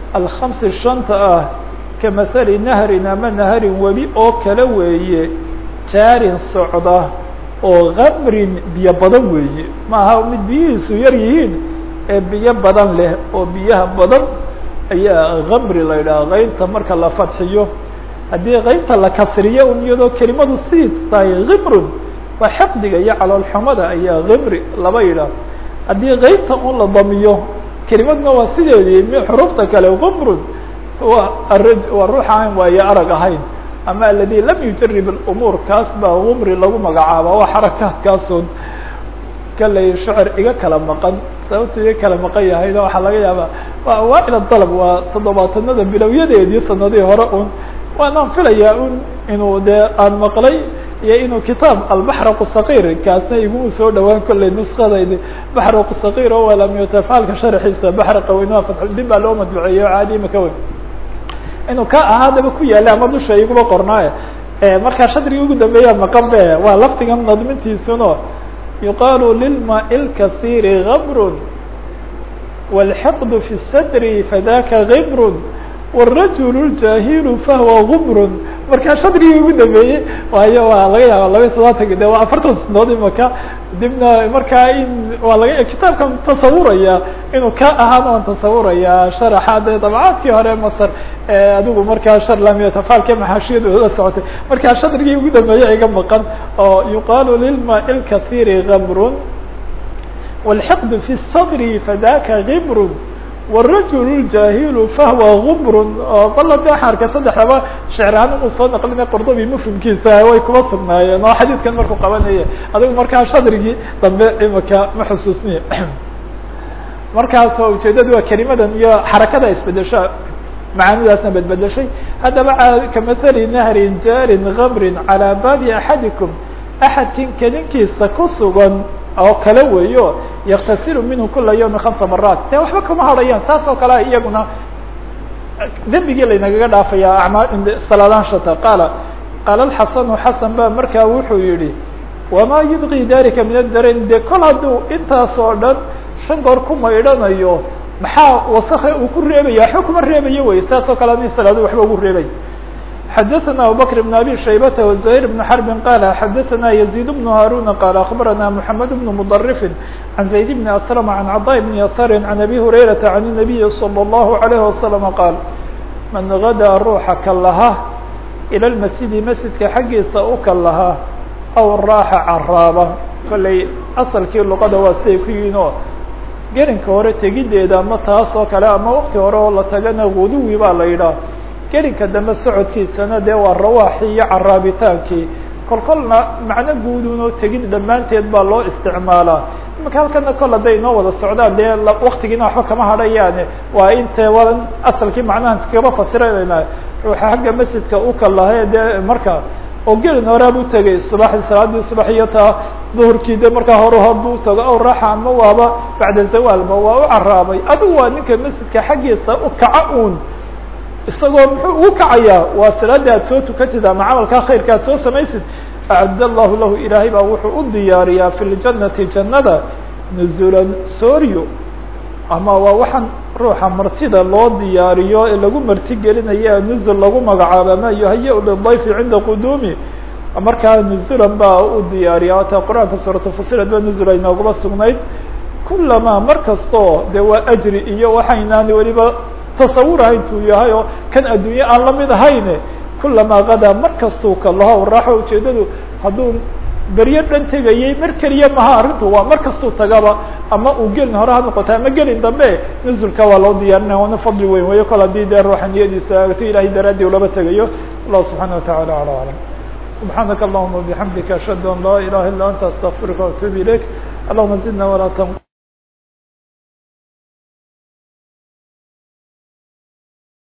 الخمس شhanta ah kaمثل نهri ama نهri webi oo kale weeye jaarin socda oo kamrin biyo badan weeye maaha mid biyihiisu yar yihiin ee biyo badan leh oo biyaha badan ayaa kamri la yidhaha keynta marka la fadxiyo haddii keynta la kasriyo un iyadoo kelimadu sii tahay kimrun waa xaqdiga iyo caloolxumada ayaa kimri laba yidhaah haddii keynta un la damiyo kelimadna waa sideedii m xuruufta kale kimrun wa araj waa ruuxa aan waayo arag ahayn ama aladi lam yujarib اlumuur kaas baa kumri lagu magacaaba waa xarakaadkaasun kalay shecr iga kala maqan sababtu iga kala maqan yahayna waxaa laga yaabaa waa awaail dalab waa toddobaatanada bilowyadeedii sanadihii hore un waanaan filayaa un inuu dee aan maqlay iyo inuu kitaab albaxraq الsaqir kaasna iguma soo dhawaan kolley nuskadaydi baxraq الsaqir o walamyutafaalka sharxiisa baxraqa weynaa fatxudin baa loo madbuceeyo caadi imaka weyn inuu ka ahaadaba ku yaala ama dusha iguma qornaaye markaa shadrigi ugu dambeeya maqan be waa lafdigan nadmintiisuno yuqaalu lilmaai اlkasiiri gamrun wاlxiqd fi الsadri fadaka gimrun wالrajul اljaahilu fahwa gumrun markaa shadrigii ugu dambeeyey waayo waa laga yaaba laba iyo todobaatan de waa afartan sanadood imaka dibna markaa in waa laga kitaabkan tasawuraya inuu ka ahaan aan tasawuraya sharaxa de dabcaadkii hore masr adigu markaa sharlamiyatafaalka maxaashiyadooda socotay markaa shadrigii ugu dambeeya iga maqan oo yuqaalu lilmaai اlkasiiri gamrun wاlxiqd fi الsadri fadaka gimrun wالrajul اljaahilu fahwa gumrun oo balla de waxaan arkay saddexdaba shecrahaan inuu soo naqlinay qordobi mufhimkiisa way kuma sugnaayeen oo xadiidkan markuu qabanaya adigu markaa shadrigii dambe imaka ma xusuusniya markaas oo ujeedadu waa kelimadan iyo xarakada isbedesho macaanidaasna bedbedeshay haddaba kamahali nahrin jaarin gamrin calaa baabi axadikum axadkin kelinkiisa ku sugan oo kale weeyo yaktasilu minhu kula yawmi hamsa maraat de waxba kama hadhayaan saas oo kale iyaguna dembigii laynagaga dhaafaya amaa salaadaan shata qaala qaala alxasanu xasan ba markaa wuxuu yihi wamaa yubqi dalika min adarain de kol hadduu intaas oo dhan shan goor ku maydhanayo maxaa wasake uu ku reebaya waxba kuma reebayo wey saas oo kale adii salaadu waxba ugu reebay xadaثna abubكر بن abي شhaybة وزهير بن حرب qال xadaثna يزيد بن هاrون qال أخبرna محمد بن مضرف عن زيد بن أسلم عن cضاء بن يسار عن أbي هريرة عن النبي صلى الله عليه وسلم qال maن غdىa ruuxa kalaha إلى المسجد مسجidka xaggiisa u kalaha أو raaxa caraaba kolley asalkii luqada waa siday ku yihiin oo gerinka hore tegideeda ama taas oo kale ama wakti hore oo la tagana guduwi baa la yidhaah gelinka dambe socodkiisana dee waa rawaaxii iyo caraabitaankii kol kolna macno guudun oo tegid dhammaanteed baa loo isticmaalaa imaka halkana kol hadday inoo wada socdaan dee waktigiina waxba kama hadhayaane waa inte wadan asalkii macnahan iskaba fasiranayna ruuxa xagga masjidka u kalahae dee marka oo gelin horaa bu tegay subaxdii salaadii subax iyo taa duhurkii de markaa hore hor bu tago aw raaxa ama waaba bacda zawaalba waa u caraabay adigu waa ninka masjidka xaggiisa u kaca un isagoo muxuu ugu kacayaa waa salaada aad soo tukatid ama camalkaa khayrka aad soo samaysid acad allahu lahu ilaahay baa wuxuu u diyaariyaa fi ljanati jannada nuzulan sooryo ama waa waxaan ruuxa martida loo diyaariyo ee lagu marti gelinaya nuzul lagu magacaabo ama yuhaya lidayfi cinda quduumi markaa nuzulan baa u diyaariya ata qur-aanka suuratu fusilat ba nuzul ay noogaba sugnayd kulamaa mar kastoo de waa ajri iyo waxaynaan weliba tasawuraha intuu yahay oo kan adduunye aan lamid ahayne kulamaa kadaa mar kastuu kalaho raaxo ujeedadu hadduu beryo dhan tegayay mar keliya maha arrintu waa mar kastuu tagaba ama uu gelin hore ha noqota ama gelin dambe nuzulka waa loo diyaarinaya waana fadli weyn weyo kol haddii dee ruuxa niyadiisa agto ilahay daraadii ulaba tegayo allah subxaana watacala ala aclam subxaanaka allahuma bixamdika ashhadu an laa ilaha illa anta astaqfiruka waatuub ilayk allahuma zidna walaa